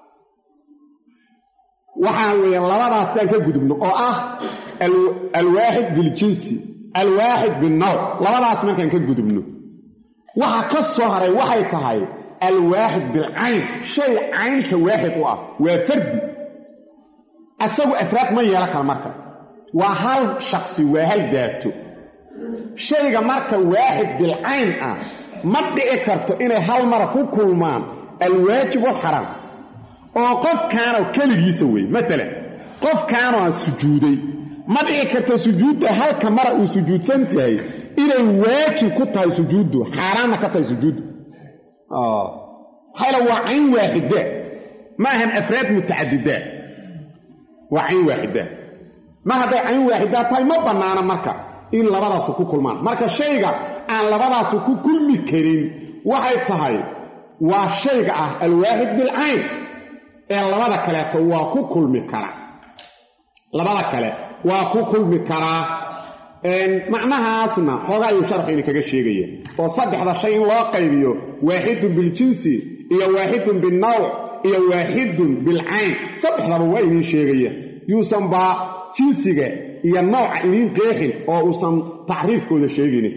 waxaa weeyaan labadaas daan ka gudubno oo ah alwaaxid biljinsi alwaaxid binnawc labadaas markaan ka gudubno waxa ka soo haray waxay tahay alwaaxid bilcayn shay caynta waaxid u ah waa fardi asagu afraad ma yeelan kara marka waa hal shaksi waa hal daato shayga marka waaxid bilcayn ah ma dhici karto inay hal mara ku kulmaan alwaajib walxaraam oo qofkaanoo keligiisa wey maalan qofkaanoo aan sujuuday ma dhici karto sujuudda halka mara uu sujuudsan tahay inay waajib ku tahay sujuuddu xaaraanna ka tahay sujuuddu maxayla waa cayn waaxida ma ahan afraad mutacadida waa cayn waaxida mar hadday cayn waaxidaa tahay ma bannaana marka in labadaasu ku kulmaan marka shayga aan labadaasu ku kulmi karin waxay tahay waa shayga ah alwaaxid bilcayn ee labada kaleeto waa ku kulmi karaa labada kale waa ku kulmi karaa macnahaasna xoogaa ayuu sharxu idinkaga sheegaya oo saddexda shay in loo qaybiyo waaxidun biljinsi iyo waaxidun binnawc iyo waaxidun bilcayn saddexdaba waa idiin sheegaya yuusan baa jinsiga iyo nawca idiin qeexin oo uusan tacriifkooda sheeginin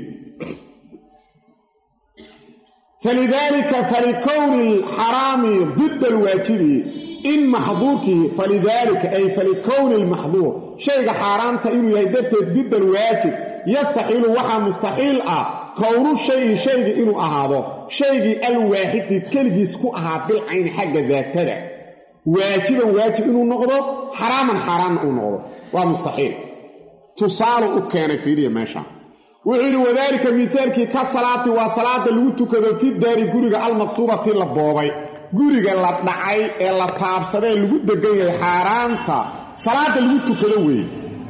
falidaalika falikowni alxaraami dida alwaajibi in maxduurkii falidaalika ay falikowni almaxduur shayga xaaraamta inuu yahay darteed dida alwaajib yastaxiilu waxaa mustaxiil ah kownu shayi shaygi inuu ahaado shaygii alwaaxidi keligiis ku ahaa bilcayni xagga daatada waajiban waajib inuu noqdo xaraaman xaaraanna uu noqdo waa mustaxiil tusaalu u keenay fiiriya meesha wuxuu yidhi wadaalika mihaalkii ka salaati waa salaada lagu tukado fi daari guriga almaqsuubati la boobay guriga la dhacay ee la taabsadee lagu degan yahay xaaraanta salaada lagu tukado weeye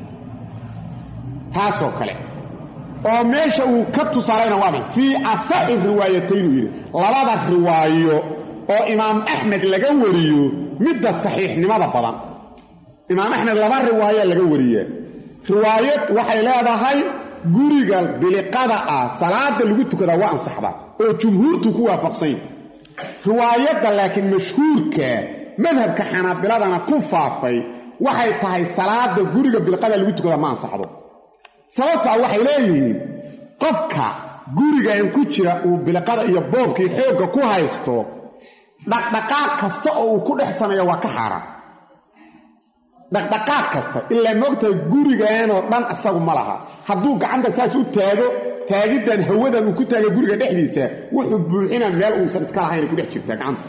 taasoo kale oo meesha uu ka tusaalayna waa maxay fii asaxi riwaayataynuu yidhi labada riwaayo oo imaam axmed laga wariyo midda saxiixnimada badan imaam axmed laba riwaayaa laga wariyaa riwaayad waxay leedahay guriga biliqada ah salaada lagu tukadaa waa ansaxdaa oo jumhuurtu ku waafaqsan yahi riwaayadda laakiin mashhuurka madhabka xanaabiladana ku faafay waxay tahay salaada guriga biliqada lagu tukadaa ma ansaxdo sababtaa waxay leeyihiin qofka gurigan ku jira uu biliqada iyo boobkii xoogga ku haysto dhaqdhaqaaq kasta oo uu ku dhex sameeya waa ka xaaraan dhaqdhaqaaq kasta ilaa moogtahay guriganoo dhan isagu ma laha hadduu gacanta saas u taago taagiddan hawadan uu ku taagay guriga dhexdiisa wuxuu buuxinaa meel uusan iska lahayn ku dhex jirtaa gacanta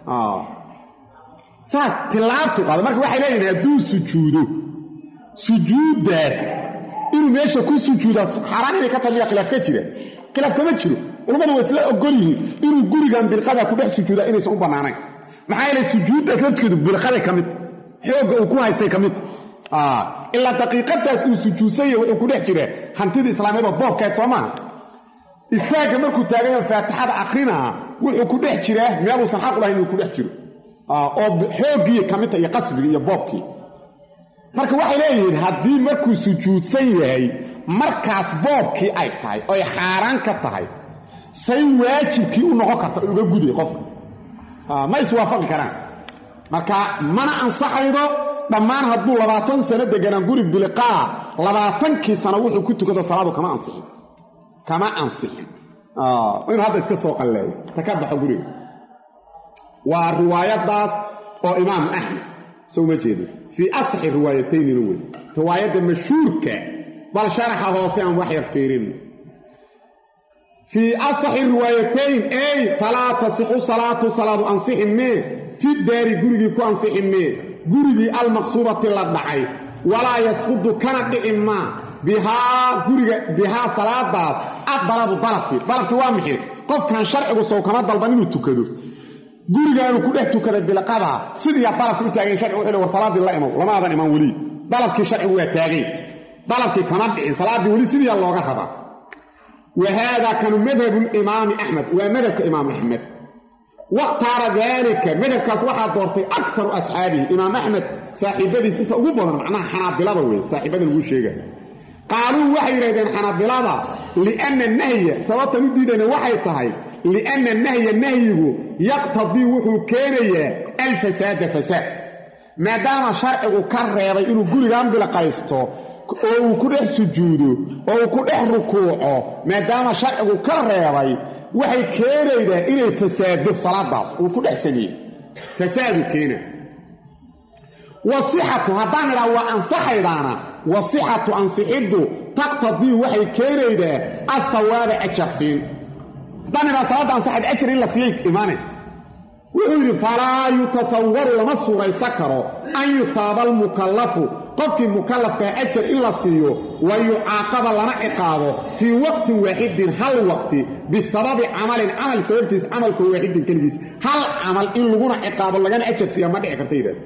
saas tilaabtu qaado marka waxay leeyihin hadduu sujuudo sujuuddaas inuu meesha ku sujuudaa xaaraan inay ka tahay miyaa khilaaf ka jira khilaaf kama jiro culammadu waa isla ogol yihiin inuu gurigan bilqada ku dhex sujuudaa inaysan u bannaanayn maxaa yeele sujuuddaas lafteedu bilqaday ka mid xoogga uu ku haystay ka mid ilaa daqiiqadaas uu sujuudsanya wuxuu ku dhex jira hantidii islaamiyadoo boobkeed soo maaha istaagga markuu taagayo faatixada akrinaa wuxuu ku dhex jiraa meeluusan xaq lahayn inuu ku dhex jiro oo xooggii ka midta iyo qasbigii iyo boobkii marka waxay leeyihiin haddii markuu sujuudsan yahay markaas boobkii ay tahay oy xaaraan ka tahay say waajibkii u noqon karta uga guday qofka ma iswaafaqi karaan marka mana ansaxaydo dhammaan hadduu labaatan sano deganaan guri biliqaa labaatankii sano wuxuu ku tukado salaadu kama ansixin kama ansixin inuu hadda iska soo qalleeyo ta ka baxo guriga waa riwaayadaas oo imaam axmed soo ma jeedo fii asaxi riwaayataynina wey riwaayadda mashhuurka bal sharaxa hoose aan wax yar fiirin fii asaxi riwaayatayn ey falaa tasixu salaatu salaadu ansixi mee fi daari gurigii ku ansixi mee gurigii almaqsuubati la dhacay walaa yasqudu kana dhici maa bihaa guriga bihaa salaadaas addalabu dalabkii dalabkii waa mixi qofkan sharcigu sow kama dalban inuu tukado gurigaanu ku dhex tukaday bilqadaa sidiiyaa dalabkii u taagayn sharcigu wuxuu war salaaddii la imow lamaadan iman weli dalabkii sharcigu waa taagayn dalabkii kama dhicin salaaddii weli sidiiyaa looga rabaa wa haadaa kanu madhabu imaami axmed waa madhabka imaam axmed wakhtaara daalika madhabkaas waxaa doortay akaru asxaabihi imaam axmed saaxiibadiis inta ugu badan macnaha xanaabilada wey saaxiibada lagu sheega qaaluu waxay yidhahdeen xanaabilada lianna nahya sababtan u diidayna waxay tahay lianna nahya nahyigu yaqtadii wuxuu keenayaa alfasaada fasaad maadaama sharcigu ka reebay inuu gurigan bilaqaysto oo uu ku dhex sujuudo oo uu ku dhex rukuuco maadaama sharcigu ka reebay waxay keenaydaa inay fasaado salaadaas uu ku dhex sameeye fasaadu keena wasixatu haddaan idhaha waa ansaxaydaana wasixatu ansixiddu taqtadii waxay keenaydaa athawaaba ajarsiin haddaan idhaha salaadda ansaxayd ajar in la siiyay imaanay wuxuu yidhi falaa yutasawaru lama suuraysan karo an yuhaaba almukallafu qofkii mukallafkaa ajar in la siiyo wa yucaaqaba lana ciqaabo fii waqtin waaxidin hal waqti bisababi camalin camal sababtiis camalkoo waaxidin keligiis hal camal in laguna ciqaabo lagana ajar siiya ma dhici karta yidhahde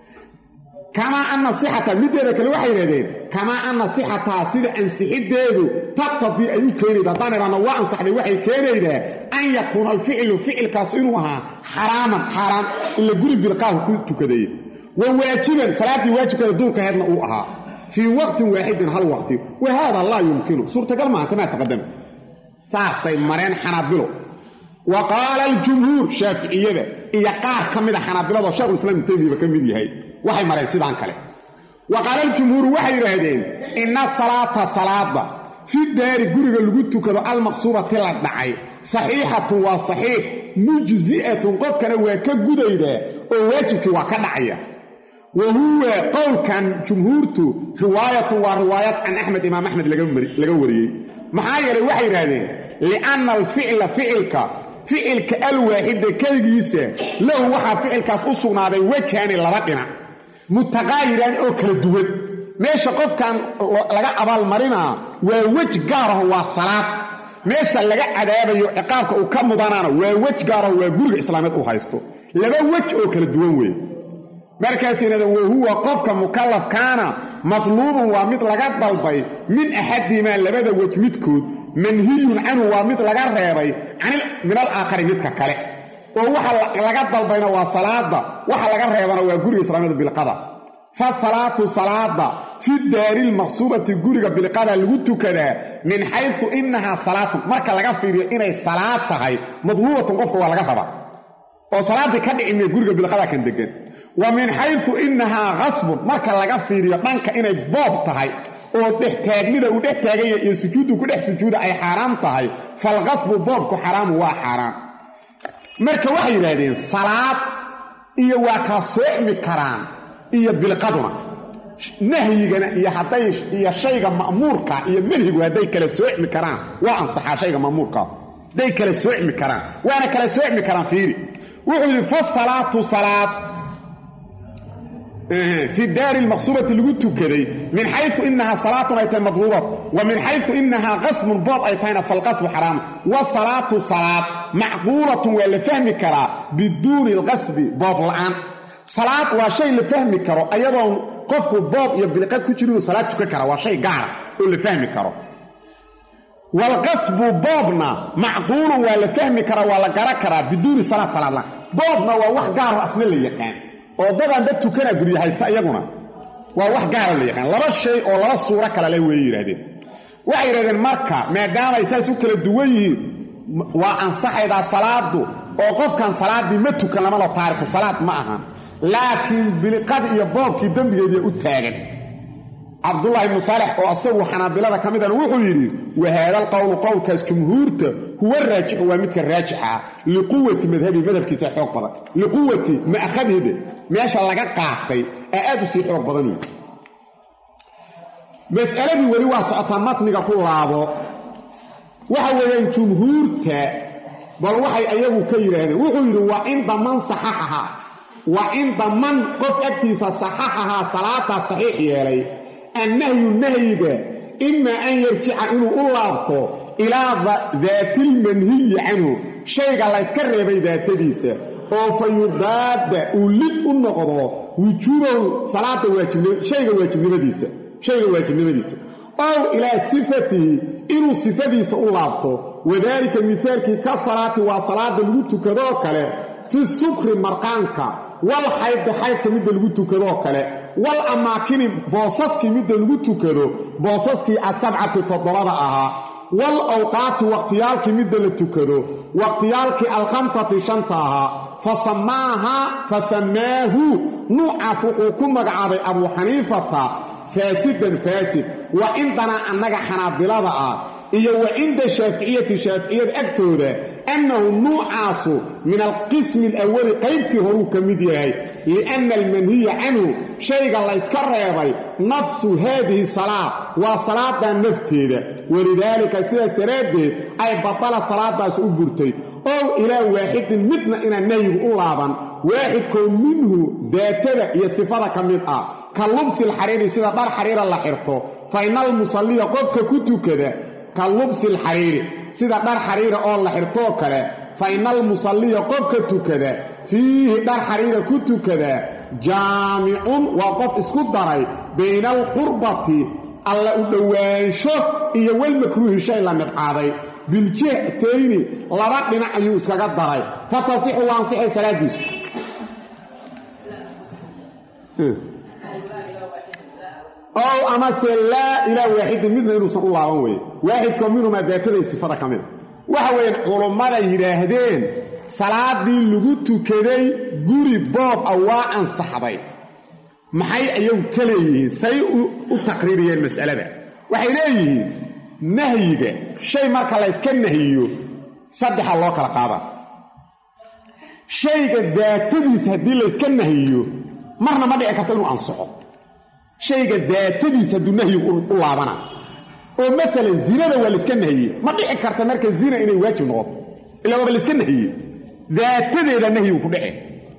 kamaa anna sixata middeeda kale waxay yidhahdeen kamaa anna sixataa sida ansixiddeedu taqtadii ay u keenayda haddaan idhaahno waa ansaxday waxay keenaydaa an yakuuna alficilu ficilkaas inuu ahaa xaraaman xaaraan ila guri bilqaahu ku tukaday wa waajiban salaaddii waajibkeeda duurkaheedna uu ahaa fii waqtin waaxidin hal waqti wa haada laa yumkinu suurtagal maaha kamaa taqadama saasay mareen xanaabilo wa qaala aljumhuur shaaficiyada iyo qaar ka mida xanaabilado sheekhulislaam ibnu taymiba ka mid yahay waxay mareen sidaan kale wa qaala aljumhuuru waxay yidhaahdeen inna salaata salaada fi daari guriga lagu tukado almaqsuubati la dhacay saxiixatun waa saxiix mujzi'atun qofkana waa ka gudaydaa oo waajibkii waa ka dhacaya wa huwa qowlkan jumhuurtu riwaayatun waa riwaayad can axmed imaam axmed laga wariyey maxaa yeelay waxay yidhaahdeen lianna alficla ficilka ficilka alwaaxida keligiisa lahu waxaa ficilkaas u sugnaaday wejhaani laba dhinac mutaqaayiraan oo kala duwan meesha qofkan laga abaalmarinaa waa wej gaaraho waa salaad meesha laga cadaabayo ciqaabka uu ka mudanaana waa wej gaaraho waa guriga islaameed uu haysto laba wej oo kala duwan weeye markaas yidhahdeen wa huwa qofka mukallafkaana matluubun waa mid laga dalbay min axadihimaa labada wej midkood manhiyun canhu waa mid laga reebay min alaakhari midka kale oo waxa laga dalbayna waa salaada waxa laga reebana waa guriga islaamiyada bilqada fa salaatu salaada fi daari lmaqsuubati guriga bilqada lagu tukadaa min xaysu inahaa salaatun marka laga fiiriyo inay salaad tahay madluubatun qofka waa laga rabaa oo salaaddii ka dhici mee guriga bilqada kan degan wa min xaysu inahaa qasbun marka laga fiiriyo dhanka inay boob tahay oo dhextaagnida uu dhex taaganya iyo sujuuddu ku dhex sujuuda ay xaaraam tahay falqasbu boobku xaraamu waa xaaraam marka waxay yidhaahdeen salaad iyo waa kala soocmi karaan iyo bilqaduna nahyigana iyo hadday iyo shayga ma'muurka iyo manhigu hadday kala soocmi karaan waa ansaxaa shayga ma'muurkaas hadday kala soocmi karaan waana kala soocmi karaan fiiri wuxuu yidhi fasalaatu salaad fi daari lmaqsuubati lagu tukaday min xayu inahaa salaatun ay tahay madluubat wa min xayu inahaa qasmun boob ay tahayna falqasbu xaraam wa salaatu salaad macquulatun waa la fahmi karaa biduuni alqasbi boob la'aan salaad waa shay la fahmi karo ayadoon qofku boob iyo bilqa ku jirinuu salaad tukan kara waa shay gaara oo la fahmi karo waalqasbu boobna macquulun waa la fahmi karaa waa la gara karaa biduuni salaad salaad la'aan boobna waa wax gaaro asna la yaqaan oo dadaan dad tukana gurya haysta iyaguna waa wax gaara la yaqaan laba shay oo laba suuro kale le way yidhahdeen waxay yidhahdeen marka maadaamaay saas u kala duwan yihiin waa ansaxaydaa salaadu oo qofkan salaaddii ma tukan lamalo taariku salaad ma ahan laakiin biliqadii iyo boobkii dembigeediia u taagan cabdullaahi ibnu saalex oo asagu xanaabilada ka midana wuxuu yidhi wahaadal qowlu qowlkaas jumhuurta huwa raajixu waa midka raajixa ah liquwati madhabi madhabkiisa xoog badan liquwati ma'khadhide meesha laga qaatay ee aad u sii xoog badan wey mas'aladii weli waa socotaa matniga ku laabo waxa weeyaan jumhuurta bal waxay ayagu ka yidhaahdeen wuxuu yidhi waa cinda man saxaxaha waa cinda man qof agtiisa saxaxahaa salaadaa saxiix yeelay annahyu nahyiga imaa an yarjica inuu u laabto ilaa daatilmanhiyi canhu shayga layska reebay daatadiisa oo fa yudaada uu lid u noqdo wujuubahu salaada waajibshayga waajibnimadiisa shayga waajibnimadiisa ow ilaa sifatihi inuu sifadiisa u laabto wadaalika mihaalkii ka salaati waa salaada lagu tukadoo kale fi sukri marqaanka wal xaydda xaydka midda lagu tukadoo kale wal amaakini boosaskii midda lagu tukado boosaskii asabcati toddobada ahaa wal awqaati waqhtiyaalkii midda la tukado waqhtiyaalkii alkhamsati shanta ahaa fa samaahaa fa samaahu nuucaas wuxuu ku magacaabay abuu xaniifata faasidan faasid wa cindanaa annaga xanaabilada ah iyo wa cinda shaaficiyati shaaficiyada agtooda annahu nuucaasu min alqismi alawali qaybtii horuu ka mid yahay lianna almanhiya canhu shayga layska reebay nafsu haadihi salaa waa salaadaa nafteeda walidaalika sidaas daraaddeed ay badala salaadaas u burtay ow ilaa waaxidin midna inaan nahyigu u laaban waaxidkoo minhu daatada iyo sifada ka mid ah ka lubsi alxariiri sida dhar xariira la xirto fa ina almusalliya qofka ku tukada ka lubsi alxariiri sida dhar xariira oo la xirtoo kale fa ina almusalliya qofka tukada fiihi dhar xariira ku tukada jaamicun waa qof isku daray bayna alqurbati alla u dhowaansho iyo walmakruuhi shay la nibcaaday biljihtayni laba dhinac ayuu iskaga daray fa tasixu waa ansixay salaadiisu ow amase laa ilaa waaxidin midna inuusan u laaban weye waaxidkoo minhumaa daataday sifada ka mida waxa weeyaan culummada yidhaahdeen salaadii lagu tukaday guri boob ah waa ansaxday maxay ayagu ka leeyihiin say u taqriiriyeen mas'alada waxay leeyihiin nahyiga shay marka layska nahiyo saddexa loo kala qaada shayga daatadiisa haddii layska nahiyo marna ma dhici karto inuu ansaxo shayga daatadiisa hadduu nahyigu u laabana oo maalan zinada waa layska nahiyey ma dhici karta marka zina inay waajib noqoto ilaa waaba layska nahiyey daatadeeda nahyigu ku dhece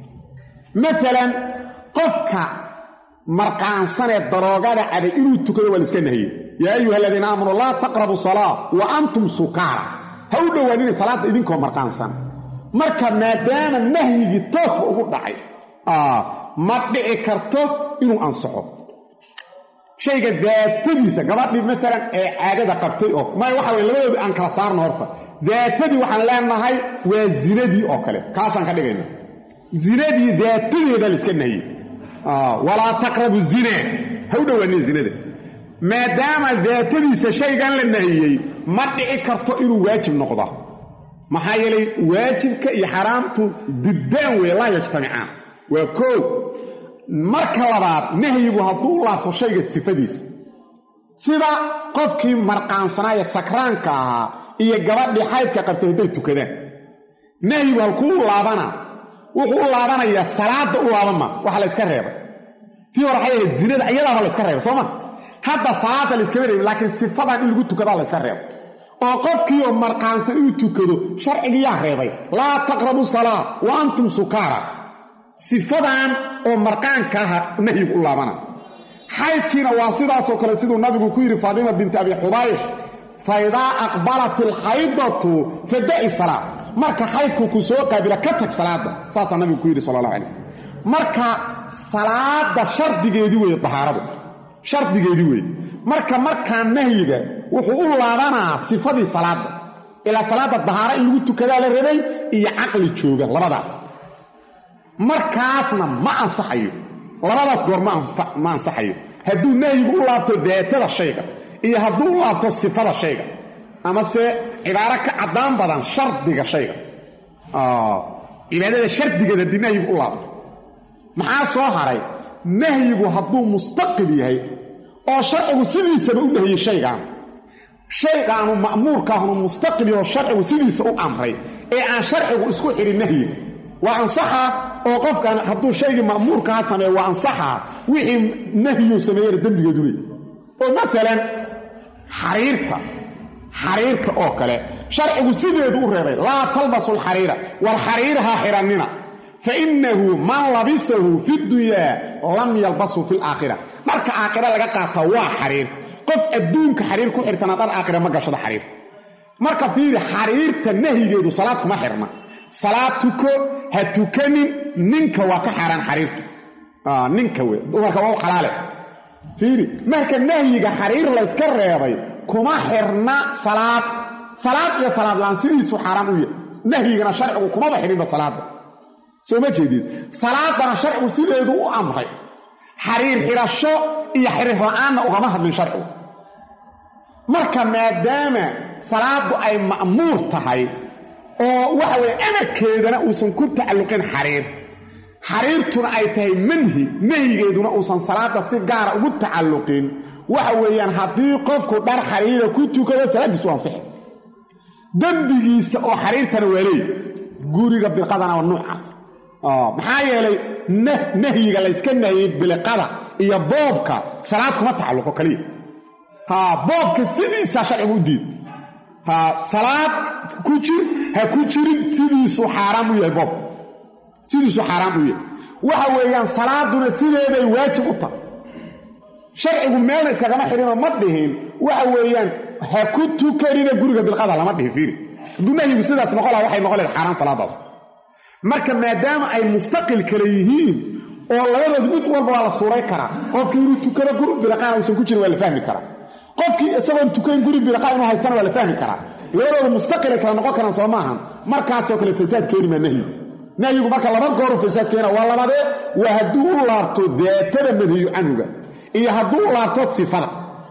maalan qofka marqaansanee daroogada caday inuu tukado waa layska nahiyey yaa ayuha aladiina aamanuu laa taqrabu salaa wa antum sukaara ha u dhowaanina salaadda idinkoo marqaansan marka maadaama nahyigii toosba ugu dhacay ma dhici karto inuu ansaxo shayga daatadiisa gabadhii maalan ee caadada qabtay oo maya waxa weye labadoodii aan kala saarno horta daatadii waxaan leenahay waa zinadii oo kale kaasaan ka dhigayna zinadii daatadeeda layska nahiyey walaa taqrabu zina ha u dhowaaniya zinada maadaama daatadiisa shaygan la nahiyey ma dhici karto inuu waajib noqda maxaa yeelay waajibka iyo xaraamtu diddaan weeye laa yajtamicaan waa koow marka labaad nahyigu hadduu u laabto shayga sifadiisa sida qofkii marqaansanaaye sakraanka ahaa iyo gabadhii xaydka qabtay hadday tukadaan nahyigu halkuu u laabana wuxuu u laabanayaa salaadda u laabama waxa la yska reebay tii hore waxay ahayd zinada iyadaaba la yska reebay sooma hadda salaadda la yskama reebin laakiin sifadan in lagu tukadaa la yska reebay oo qofkii oo marqaansan inuu tukado sharcigiyaa reebay laa taqrabu salaa wa antum sukaara sifadan oo marqaanka aha nahyigu u laabana xaydkiina waa sidaasoo kale siduu nabigu ku yidhi faatima binti abi xubaysh fa idaa aqbalat alxaydatu fadaci salaa marka xaydku ku soo qaabila ka tag salaadda saasaa nabigu ku yidhi sala allah alay marka salaadda shardigeedii weeye dahaaradu shardigeedii weeye marka markaa nahyiga wuxuu u laabanaa sifadii salaadda ilaa salaadda dahaaro in lagu tukadaa la rabay iyo caqli jooga labadaas markaasna ma ansaxayo labadaas goor ma ansaxayo hadduu nahyigu u laabto daatada shayga iyo hadduu u laabto sifada shayga amase cibaaro ka caddaan badan shardiga shayga cibaadada shardigeeda haddii nahyigu u laabto maxaa soo haray nahyigu hadduu mustaqil yahay oo sharcigu sidiisaba u nahiyey shaygaan shaygaanu ma'muurkaahnu mustaqil yahoo sharcigu sidiisa u amray ee aan sharcigu isku xidhin nahyiga waa ansaxa oo qofkan hadduu shaygii ma'muurkaha sameeyo waa ansaxa wixii nahyiu sameeyena dembigeedu leey oo maalan xariirta xariirta oo kale sharcigu sideedu u reebay laa talbasu lxariira war xariiraha xidhannina fa innahu man labisahu fi dunyaa lam yalbashu fi laakhira dharka aakhira laga qaataa waa xariir qof adduunka xariir ku xirtana dhar aakhira ma gashado xariir marka fiiri xariirta nahyigeedu salaad kuma xirna salaad tuko ha tukanin ninka waa ka xaaraan xariirtu ninka wey dumarka waa u xalaale fiiri marka nahyiga xariir layska reebay kuma xirna salaad salaad iyo salaad laan sidiisu xaaraan u yahay nahyigana sharcigu kumaba xidhinba salaadda soo ma jeedid salaadana sharcigu sideedu u amray xariir xidhasho iyo xiriir la-aanna ugama hadlin sharcigu marka maadaama salaadu ay ma'muur tahay oo waxa weye amarkeedana uusan ku tacalluqin xariir xariirtuna ay tahay manhi nahyigeeduna uusan salaada si gaara ugu tacalluqin waxa weeyaan haddii qofku dhar xariira ku tukado salaaddiisu waa ansixi dembigiisa oo xariirtana waa leey guriga bilqadana waa nuucaas maxaa yeelay nahyiga layska nahiyey biliqada iyo boobka salaad kuma tacalluqo kaliya ha boobka sidiisaa sharcigu u diid ha salaad ku jir ha ku jirin sidiisuu xaaraam u yahay boob sidiisuu xaaraam u yahay waxa weeyaan salaaduna sideeday waajib u tahay sharcigu meelna iskagama xidhinoo ma dhihin waxa weeyaan ha ku tukanina guriga bilqada lama dhihin fiiri hadduu nahyigu sidaas noqon laha waxay noqon lahed xaaraan salaadaas marka maadaama ay mustaqil kale yihiin oo labadood mid walba waa la suuray karaa qofkii inuu tukado guri bilaqaana uusan ku jirin waa la fahmi karaa qofkii isagoon tukayn guri bilaqaa inuu haystana waa la fahmi karaa labadooda mustaqilay kala noqon karaan soo maahan markaasoo kale fasaad keeni maa nahyigu nahyigu marka laba gooru fasaad keena waa labadee waa hadduu u laabto daatada manhiyu canhuga iyo hadduu u laabto sifada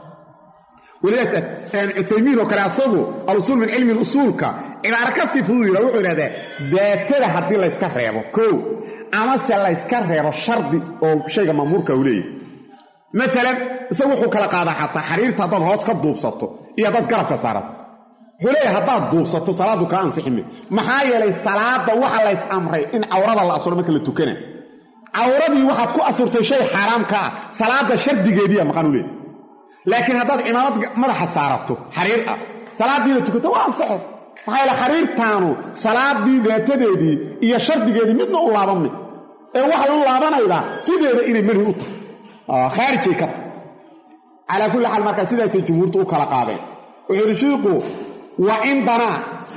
welidaas cuthaymiin oo kale asagu alusuul min cilmi usuulka cibaaro ka sii fudud yidha wuxuu idhahdaa daatada haddii layska reebo kow amase layska reebo shardi oo shayga maamuurka u leeyahy maalan isagu wuxuu kala qaadaa xataa xariirta haddaad hoos ka duubsato iyo haddaad garabka saarato wuxuu leeyahay haddaad duubsato salaaddu kaa ansixime maxaa yeelay salaadda waxa lays amray in cawrada la asuro marka la tukana cawradii waxaad ku asurtay shay xaaraamka ah salaadda shardigeediiya maqan u leeyahy laakiin haddaad cimaamad madaxa saarato xariir ah salaaddiina tukato waa ansaxe maxaa yeele xariirtaanu salaaddii daatadeedii iyo shardigeedii midna u laabanmay ee waxay u laabanaydaa sideeda inay manhi u tahay khaarijay ka tahay calaa kulli xaal markaa sidaasay jumhuurtu u kala qaadeen wuxuu yidhi shiiku wa cindanaa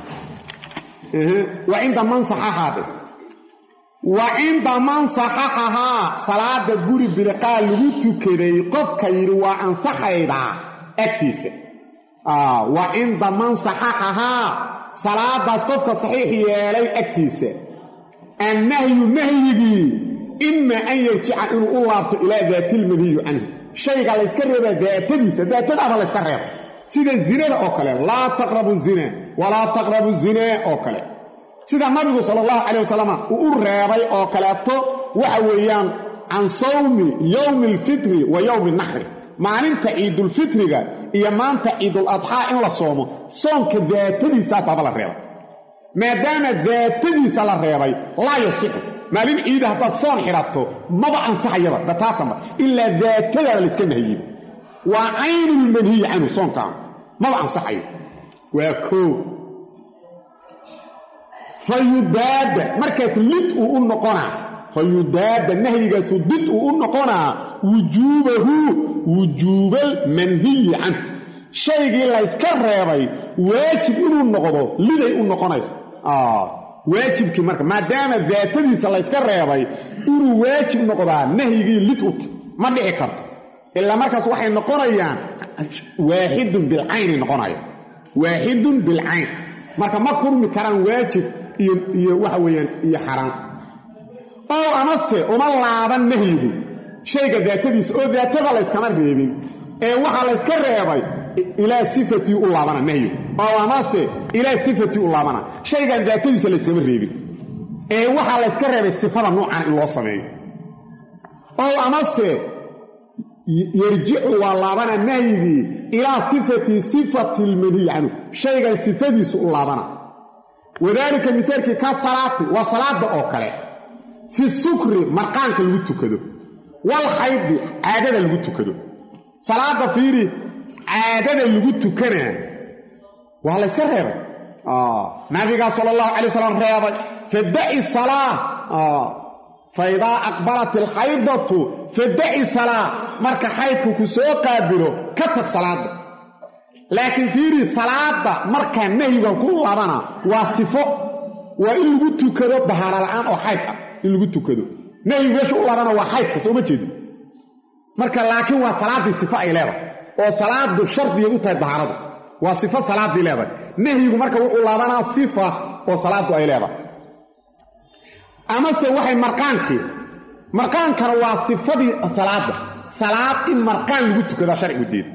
wa cinda man saxaxaade wa cinda man saxaxahaa salaada guri biliqaa lagu tukaday qofka yidhi waa ansaxaydaa agtiisa wa cinda man saxaxahaa salaadaas qofka saxiix yeelay agtiisa annahyu nahyigii ima an yarjica inuu u laabto ilaa daatilmanhiyu canhu shayga layska reebaa daatadiisa daatadaaba layska reeba sida zinada oo kale laa taqrabu zina walaa taqrabu zinaa oo kale sida nabigu sala allahu calay wasalam uu u reebay oo kaleeto waxa weeyaan can sawmi yowmi alfitri wa yowmi naxri maalinta ciidulfitriga iyo maanta ciidul adxaa in la soomo soonka daatadiisaasaaba la reebay maadaama daatadiisa la reebay laa yasixu maalin ciida haddaad soon xidhato maba ansaxayaba bataatanba ilaa daatadaada layska nahiyey waa caynulmanhiyi canhu soonkaan maba ansaxayo waa koo fa yudaada markaas lid uu u noqonaa fa yudaada nahyigaasu did uu u noqonaa wujuubahu wujuubal manhiyi canhu shaygii layska reebay waajib inuu noqdo liday u noqonaysa waajibkii marka maadaama daatadiisa layska reebay inuu waajib noqdaa nahyigii lid u ta ma dhici karto ilaa markaas waxay noqonayaan waaxidun bilcayni noqonaya waaxidun bilcayn marka ma kurmi karaan waajib iyo waxa weeyaan iyo xaraan ow amase uma laaban nahyigu shayga daatadiisa oo daatada layskama reebin ee waxaa layska reebay ilaa sifatii u laabana nahyigu ow amase ilaa sifatii u laabana shaygan daatadiisa layskama reebin ee waxaa layska reebay sifada nuucan in loo sameeyo ow amase yarjicu waa laabana nahyigii ilaa sifatii sifati lmanhiyi canhu shaygan sifadiisu u laabana wadaalika mihaalkii ka salaati waa salaada oo kale fi sukri marqaanka lagu tukado wal xaydi caadada lagu tukado salaada fiiri caadada lagu tukanaa waa la yska reebay nabigaa sala allahu calay wasalam reebay fadaci salaa fa idaa aqbalat alxaydatu fadaci salaa marka xaydku ku soo qaabilo ka tag salaadda laakiin fiiri salaadda markaa nahyiga ku labana waa sifo waa in lagu tukado dahaara la'aan oo xayd ah in lagu tukado nahyigu meesha u labana waa xaydka soo ma jeedi marka laakiin waa salaaddii sifo ay leedahay oo salaadu shardigay u tahay dahaaradu waa sifo salaaddii leedahay nahyigu marka wuxuu laabanaa sifa oo salaaddu ay leedahay amase waxay marqaankii marqaankana waa sifadii salaadda salaad in marqaan lagu tukadaa sharcigu diid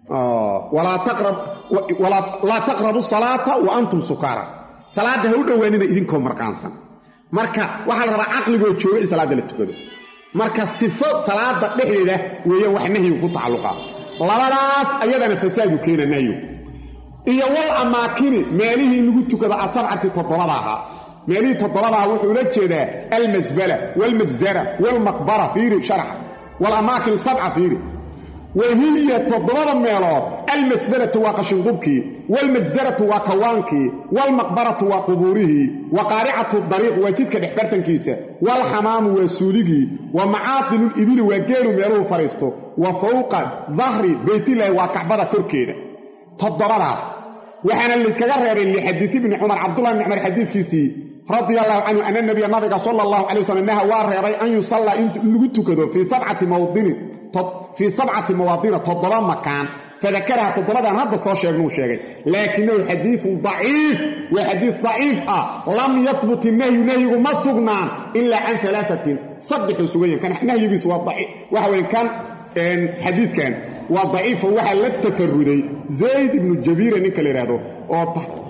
laa taqrabu salaata wa antum sukaara salaadda ha u dhowaanina idinkoo marqaansan marka waxaa la rabaa caqligoo jooga in salaadda la tukado marka sifo salaada dhexdeeda weeyaan wax nahyigu ku tacalluqa labadaas ayadana fasaadu keena nahyigu iyo wal amaakini meelihii in lagu tukado asabcati toddobada ahaa meelihii toddobadaha wuxuu la jeedaa almasbala waalmabzara waalmaqbara fiiri sharaxa walamaakin sabca fiiri wahiya toddobada meelood almasbalatu waa qashinqubkii waalmajsaratu waa kawaankii waalmaqbaratu waa qubuurihii wa qaaricatu dariiq waa jidka dhexbartankiisa waalxamaamu waa suuligii wa macaatinu libili waa geelu meeluhu fadhiisto wa fowqa dahri beytilaahi waa kacbada korkeeda toddobadaas waxaana layskaga reebay lixadiisi bni cumar cabdullahi bni cumar xadiidkiisii radia allahu canhu ana nabiya nabiga sala allahu calay wasalam naha waa reebay an yusallaa in lagu tukado fii sabcati mawdinin fii sabcati mawaadina toddoba makaan fadakaraha toddobadan hadda soo sheegnuu sheegay laakinahu xadiiun daciif waa xadiis daciif ah lam yahbut inahyu nahyigu ma sugnaan ilaa can alaaatin saddexuu sugayan kan nahyigiisu waa waxa weye kan xadiidkan waa daciifo waxaa la tafaruday zayd ibnu jabiira ninka la yidhaahdo oo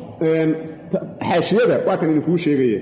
xaashiyada waa kan idinkuu sheegaya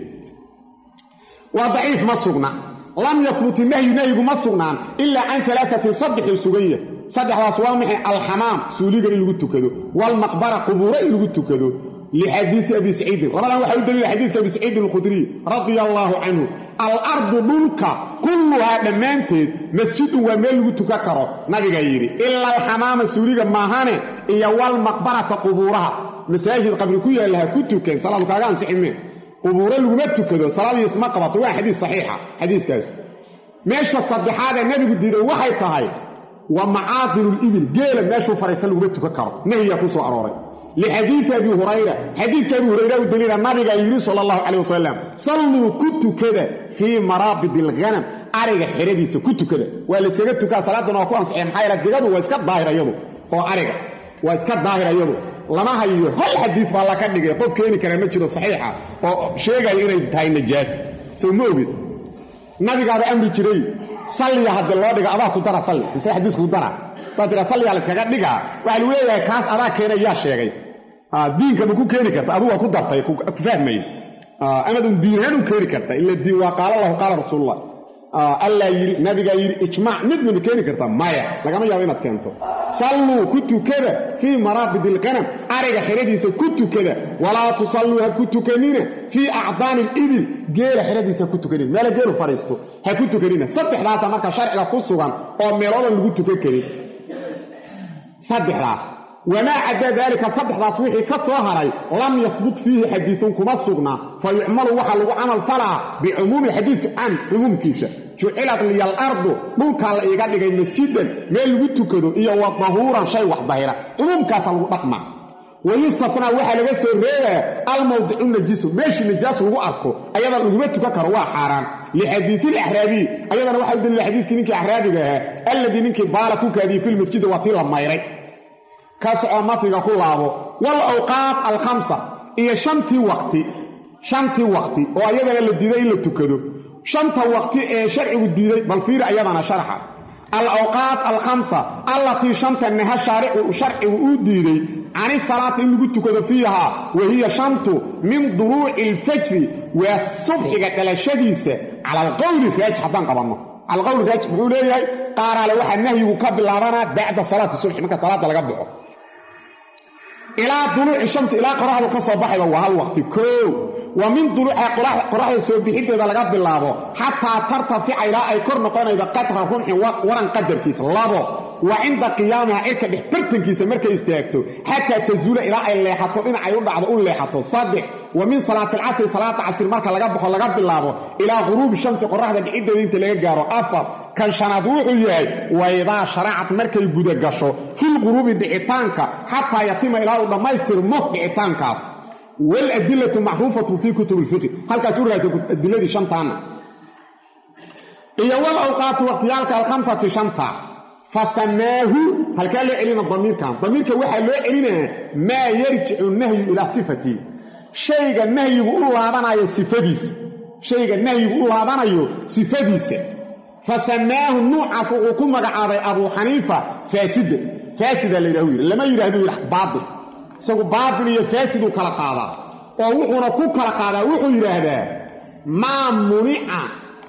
waa daciif ma sugna lam yahbut inahyu nahyigu ma sugnaan ilaa can alaatin saddexuu sugan yahay saddexdaas waa maxay alxamaam suuliga in lagu tukado waalmaqbara qubuuro in lagu tukado lixadiii abi saciidin labadan waxaa u daliila xadiidka abi saciidin alkhudriy radia allaahu canhu alardu dhulka kulluhaa dhammaanteed masjidun waa meel lagu tukan karo nabigaa yidhi ila alxamaama suuliga maahane iyo walmaqbarata qubuuraha masaajid qabri ku yaalla ha ku tukan salaadu kaaga ansixime qubuuro laguma tukado salaadiis ma qabato waa xadiis saxiixa xadiiskaas meesha saddexaadee nebigu diiday waxay tahay wa macaadinu libil geela meeshuu fadhiista laguma tukan karo nahyigaa ku soo arooray lixadiidi abi hurayra xadiidka abi hurayra u daliila nabiga yidhi sala allahu calayh wasalam salluu ku tukada fii maraabid alghanam ariga xeradiisa ku tukada waa layskaga tukaa salaaddan waa ku ansaxeen maxaa yaele digadu waa iska daahir ayadu oo ariga waa iska daahir ayadu lama hayo hal xadiid baa laka dhigay qof keeni karaa ma jiro saxiixa oo sheegaya inay tahay najaas soo ma ogid nabigaaba amri jiray salliya haddii loo dhiga adaa ku dara salli mise xadiisku dara daa tira salliyaa la yskaga dhigaa waxaa lagu leeyahay kaas adaa keena yaa sheegay diinka ma ku keeni karta aduu waa ku dartay ku fahmay amadun diinahaan u keeni karta ila diin waa qaala lahu qaala rasuulullah allaa yidhi nabigaa yidhi ijmaac midna ma keeni karta maya lagama yaabo inaad keento salluu ku tukada fii maraabid ilqanam ariga xeradiisa ku tukada walaa tusalluu ha ku tukanina fii acdaani libil geela xeradiisa ha ku tukanina meela geelu fadhiisto ha ku tukanina saddexdaasa marka sharciga ku sugan oo meeloodan lagu tukan karin saddexdaas wamaa cadaa daalika saddexdaas wixii ka soo haray lam yahbut fiihi xadiiun kuma sugna fa yucmalu waxaa lagu camal falaa bicumuumi xadiidka can cumuumkiisa jucilat liya alardu dhulkaa la iiga dhigay masjidan meel lagu tukado iyo wa dahuuran shay wax dahira cumuumkaasa lagu dhaqma wayustafnaa waxaa laga soo reebaa almawdicu najisu meeshii najaas lagu arko ayada laguma tukan karo waa xaaraan lixadiii laxraabiyi ayadana waxaa u daliila xadiidkii ninkii axraabiga ahaa alladii ninkii baala ku kaadiyey filmasjidi waa tii la mayray ka socoo matniga ku laabo wal awqaat alkhamsa iyo shantii waqti shantii waqti oo ayadana la diiday in la tukado shanta waqti ee sharcigu diiday bal fiiri ayadana sharxa al awqaat alkhamsa allatii shanta naha shaaricu sharcigu uu diiday cani salaati in lagu tukado fiihaa wa hiya shantu min duruuci alfajri waa subxiga dhalashadiisa cala alqowli raajix haddaan qabanno cala alqowli raajix muxuu leeyahay qaaraale waxaa nahyigu ka bilaabanaa bacda salaati subxi marka salaadda laga baxo ilaa duluuci shamsi ilaa qoraxdu ka soo baxayba waa hal waqti koow wa min duluuca qoraxda soo bixinteeda laga bilaabo xataa tartafica ilaa ay kor noqonaydo qadra rumxin waran qadarkiisa labo wa cinda qiyaamaha cirka dhex bartankiisa markay istaagto xataa tazuula ilaa ay leexato dhinacay u dhacdo u leexato saddex wa min salaati alcasri salaata casri marka laga baxo laga bilaabo ilaa ghuruubi shamsi qoraxda dhiciddeeda inta laga gaaro afar kan shanaad wuxuu yahay waydaa sharacat markay guda gasho filquruubi dhicitaanka xataa yatima ilaa uu dhammaystirmo dhicitaankaas waladilatu macruufatun fii kutub lfiqi halkaas u raasa adiladii shantaana iyo wal awqaati waqtiyaalka alkhamsati shanta fa samaahu halkaa loo celina damiirkan damiirka waxaa loo celinaya maa yarjicu nahyu ilaa sifatii shayga nahyigu u laabanayo sifadiisa shayga nahyigu u laabanayo sifadiisa fa samaahu nuucaas wuxuu ku magacaabay abuu xaniifa faasida faasida la yidhahu yidhi lama yidhahdu yidha baatil isagu baatil iyo faasiduu kala qaadaa oo wuxuuna ku kala qaadaa wuxuu yidhaahdaa maa munica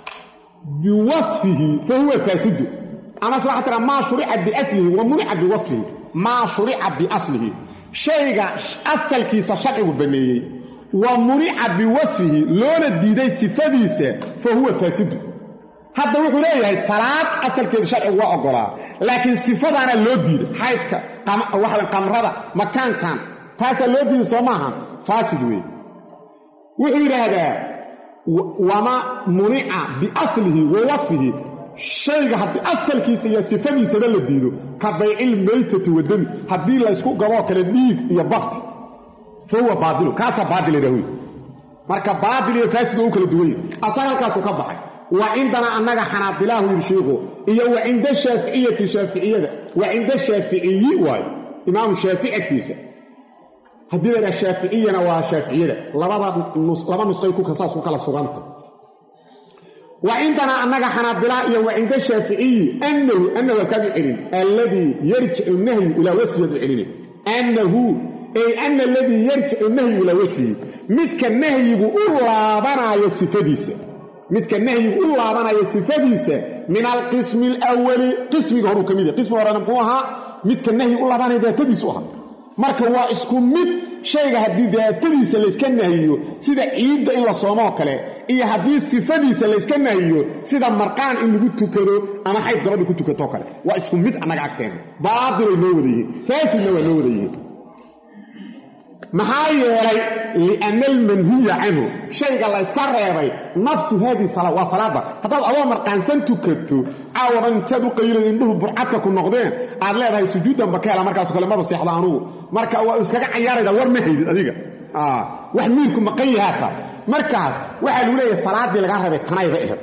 biwasfihi fa huwa faasidu amase waxaa tiraa maa shurica biaslihi wa munica biwasfihi maa shurica biaslihi shayga asalkiisa sharcigu banneeyey wa munica biwasfihi loona diiday sifadiisa fa huwa faasidu hadda wuxuu leeyahay salaad asalkeedu sharcigu waa ogolaa laakiin sifadaana loo diiday xaydka waxaw qamrada makaankan taasaa loo diiday soo maaha faasid weeye wuxuu yidhaahdaa wama munica biaslihi wa wasfihi shayga haddii asalkiisa iyo sifadiisaba la diido ka baycil maytati wadami haddii laysku gaboo kale dhiig iyo bakti fa huwa baailu kaasaa baail idhawy marka baail iyo faasiga u kala duwanya asaga halkaasuu ka baxay wa cindanaa annaga xanaabilaahu yidhi shiikhu iyo wa cinda shaaficiyati shaaficiyada wa cinda shaaficiyi waayo imaamu shaafici agtiisa haddii laydhaha shaaficiyana waa shaaficiyada laba nusqay saas ku kala suganta wa cindanaa annaga xanaabilaa iyo wa cinda shaaficiyi annahu annahu halkaadu celin alladii yarjicu nahyu ilaa wasliyaadu celina annahu ay ana aladii yarjicu nahyu ilaa waslihi midka nahyigu u laabanaayo sifadiisa midka nahyigu u laabanayo sifadiisa min alqismi alawali qismiga horuu ka mid yahay qismiga horena muxuu ahaa midka nahyi u laabanayo daatadiisu ahaa marka waa isku mid shayga haddii daatadiisa layska nahiyo sida ciidda in la soomoo kale iyo haddii sifadiisa layska nahiyo sida marqaan in lagu tukado ama xayd gabadha ku tukatoo kale waa isku mid annaga agteena baatilay noo wada yihiin faasidna waa noo wada yihiin maxaa yeelay lianna almanhiya canhu shayga la yska reebay nafsu haadihi salaa waa salaada haddaad adoo marqaansan tukato caawadan intaad u qaylada indhuhu burcadka ku noqdeen aad leedahay sujuuddanba ka hela markaaso kale maba seexda anugu marka waa iskaga cayaarayda war ma haydid adiga wax miirku maqan yahaata markaas waxaa lagu leeyahay salaaddii lagaa reebay tanayba ahed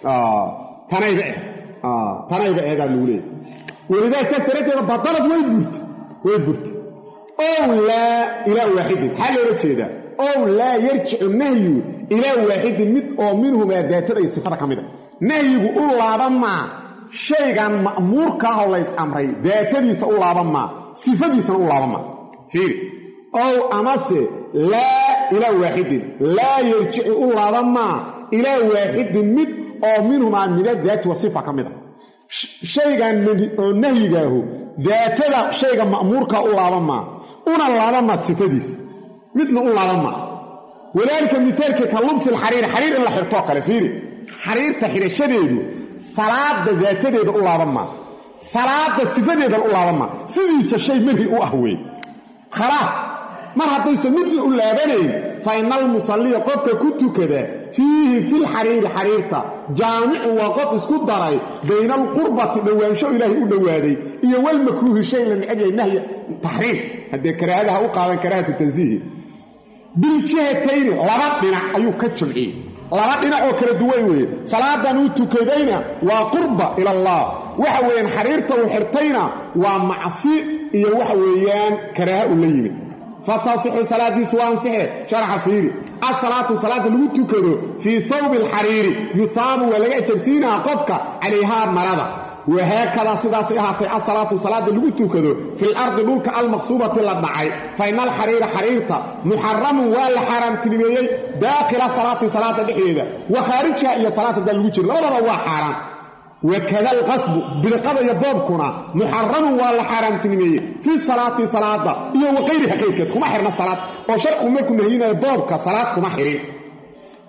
tanayba ahed tanayba ahedaa lagu leeyahy welidaa saas daraaddeeda badalad way burta way burta ow laa ilaa waaxidin maxaa loola jeedaa ow laa yarjicu nahyu ilaa waaxidin mid oo minhumaa daatada iyo sifada ka mid a nahyigu u laaban maa shaygan ma'muurkaahoo lays amray daatadiisa u laaban maa sifadiisana u laaban maa fiiri ow amase laa ilaa waaxidin laa yarjicu u laaban maa ilaa waaxidin mid oo minhumaa min adaati wa sifa ka mid a shaygan oo nahyigaahu daatada shayga ma'muurkaa u laaban maa una laabanmaa sifadiisa midna u laabanmaa walaalika mihaalkii ka lubsil xariiri xariir in la xirtoo kale fiiri xariirta xidhashadeedu salaada daatadeeda u laabanmaa salaada sifadeedan u laabanmaa sidiisa shay manhi u ah wey khalaas mar haddaysan midna u laabanayn fa ina almusalliya qofka ku tukada fiihi filxariiri xariirta jaamicun waa qof isku daray bayna alqurbati dhowaansho ilaahay u dhowaaday iyo walmakruuhi shay la necab yahay nahya taxriim haddee karaahadaha u qaadan karaahatu tansiihi biljihatayni laba dhinac ayuu ka jumciyey laba dhinac oo kala duwan weeye salaadan uu tukadayna waa qurba ila allah waxa weeyaan xariirta uu xirtayna waa macsi iyo waxa weeyaan karaaha uu la yimid fatasixu salaadiisu waa ansixe sharaxa fiiri asalaatu salaada lagu tukado fii thawbi alxariiri yuhaabu waa laga ajarsiinaha qofka calayhaa marada wahaakadaa sidaasay ahaatay asalaatu salaada lagu tukado fil ardi dhulka almaqsuubati la dhacay fa ina alxariira xariirta muxaramun waa la xaaraamtinimeeyey daakhila salaati salaada dhexdeeda wa khaarijiha iyo salaad haddaa lagu jiro labadaba waa xaaraan wakada alqasbu bidqada iyo boobkuna muxaramun waa la xaaraamtinimeeyey fii salaati salaada iyo waqayriha qayrkeed kuma xirna salaad oo sharcigu markuu nahyinayo boobka salaad kuma xirin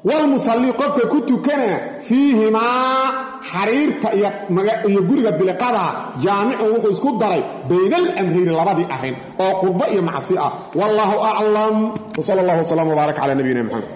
walmusallii qofka ku tukana fiihimaa xariirta iyo guriga biliqada jaamicun wuxuu isku daray bayna alamrayni labadii arrin oo qurbo iyo macsi ah wallaahu aclam wsala allah wslam wbaarak cala nabiyina mxamed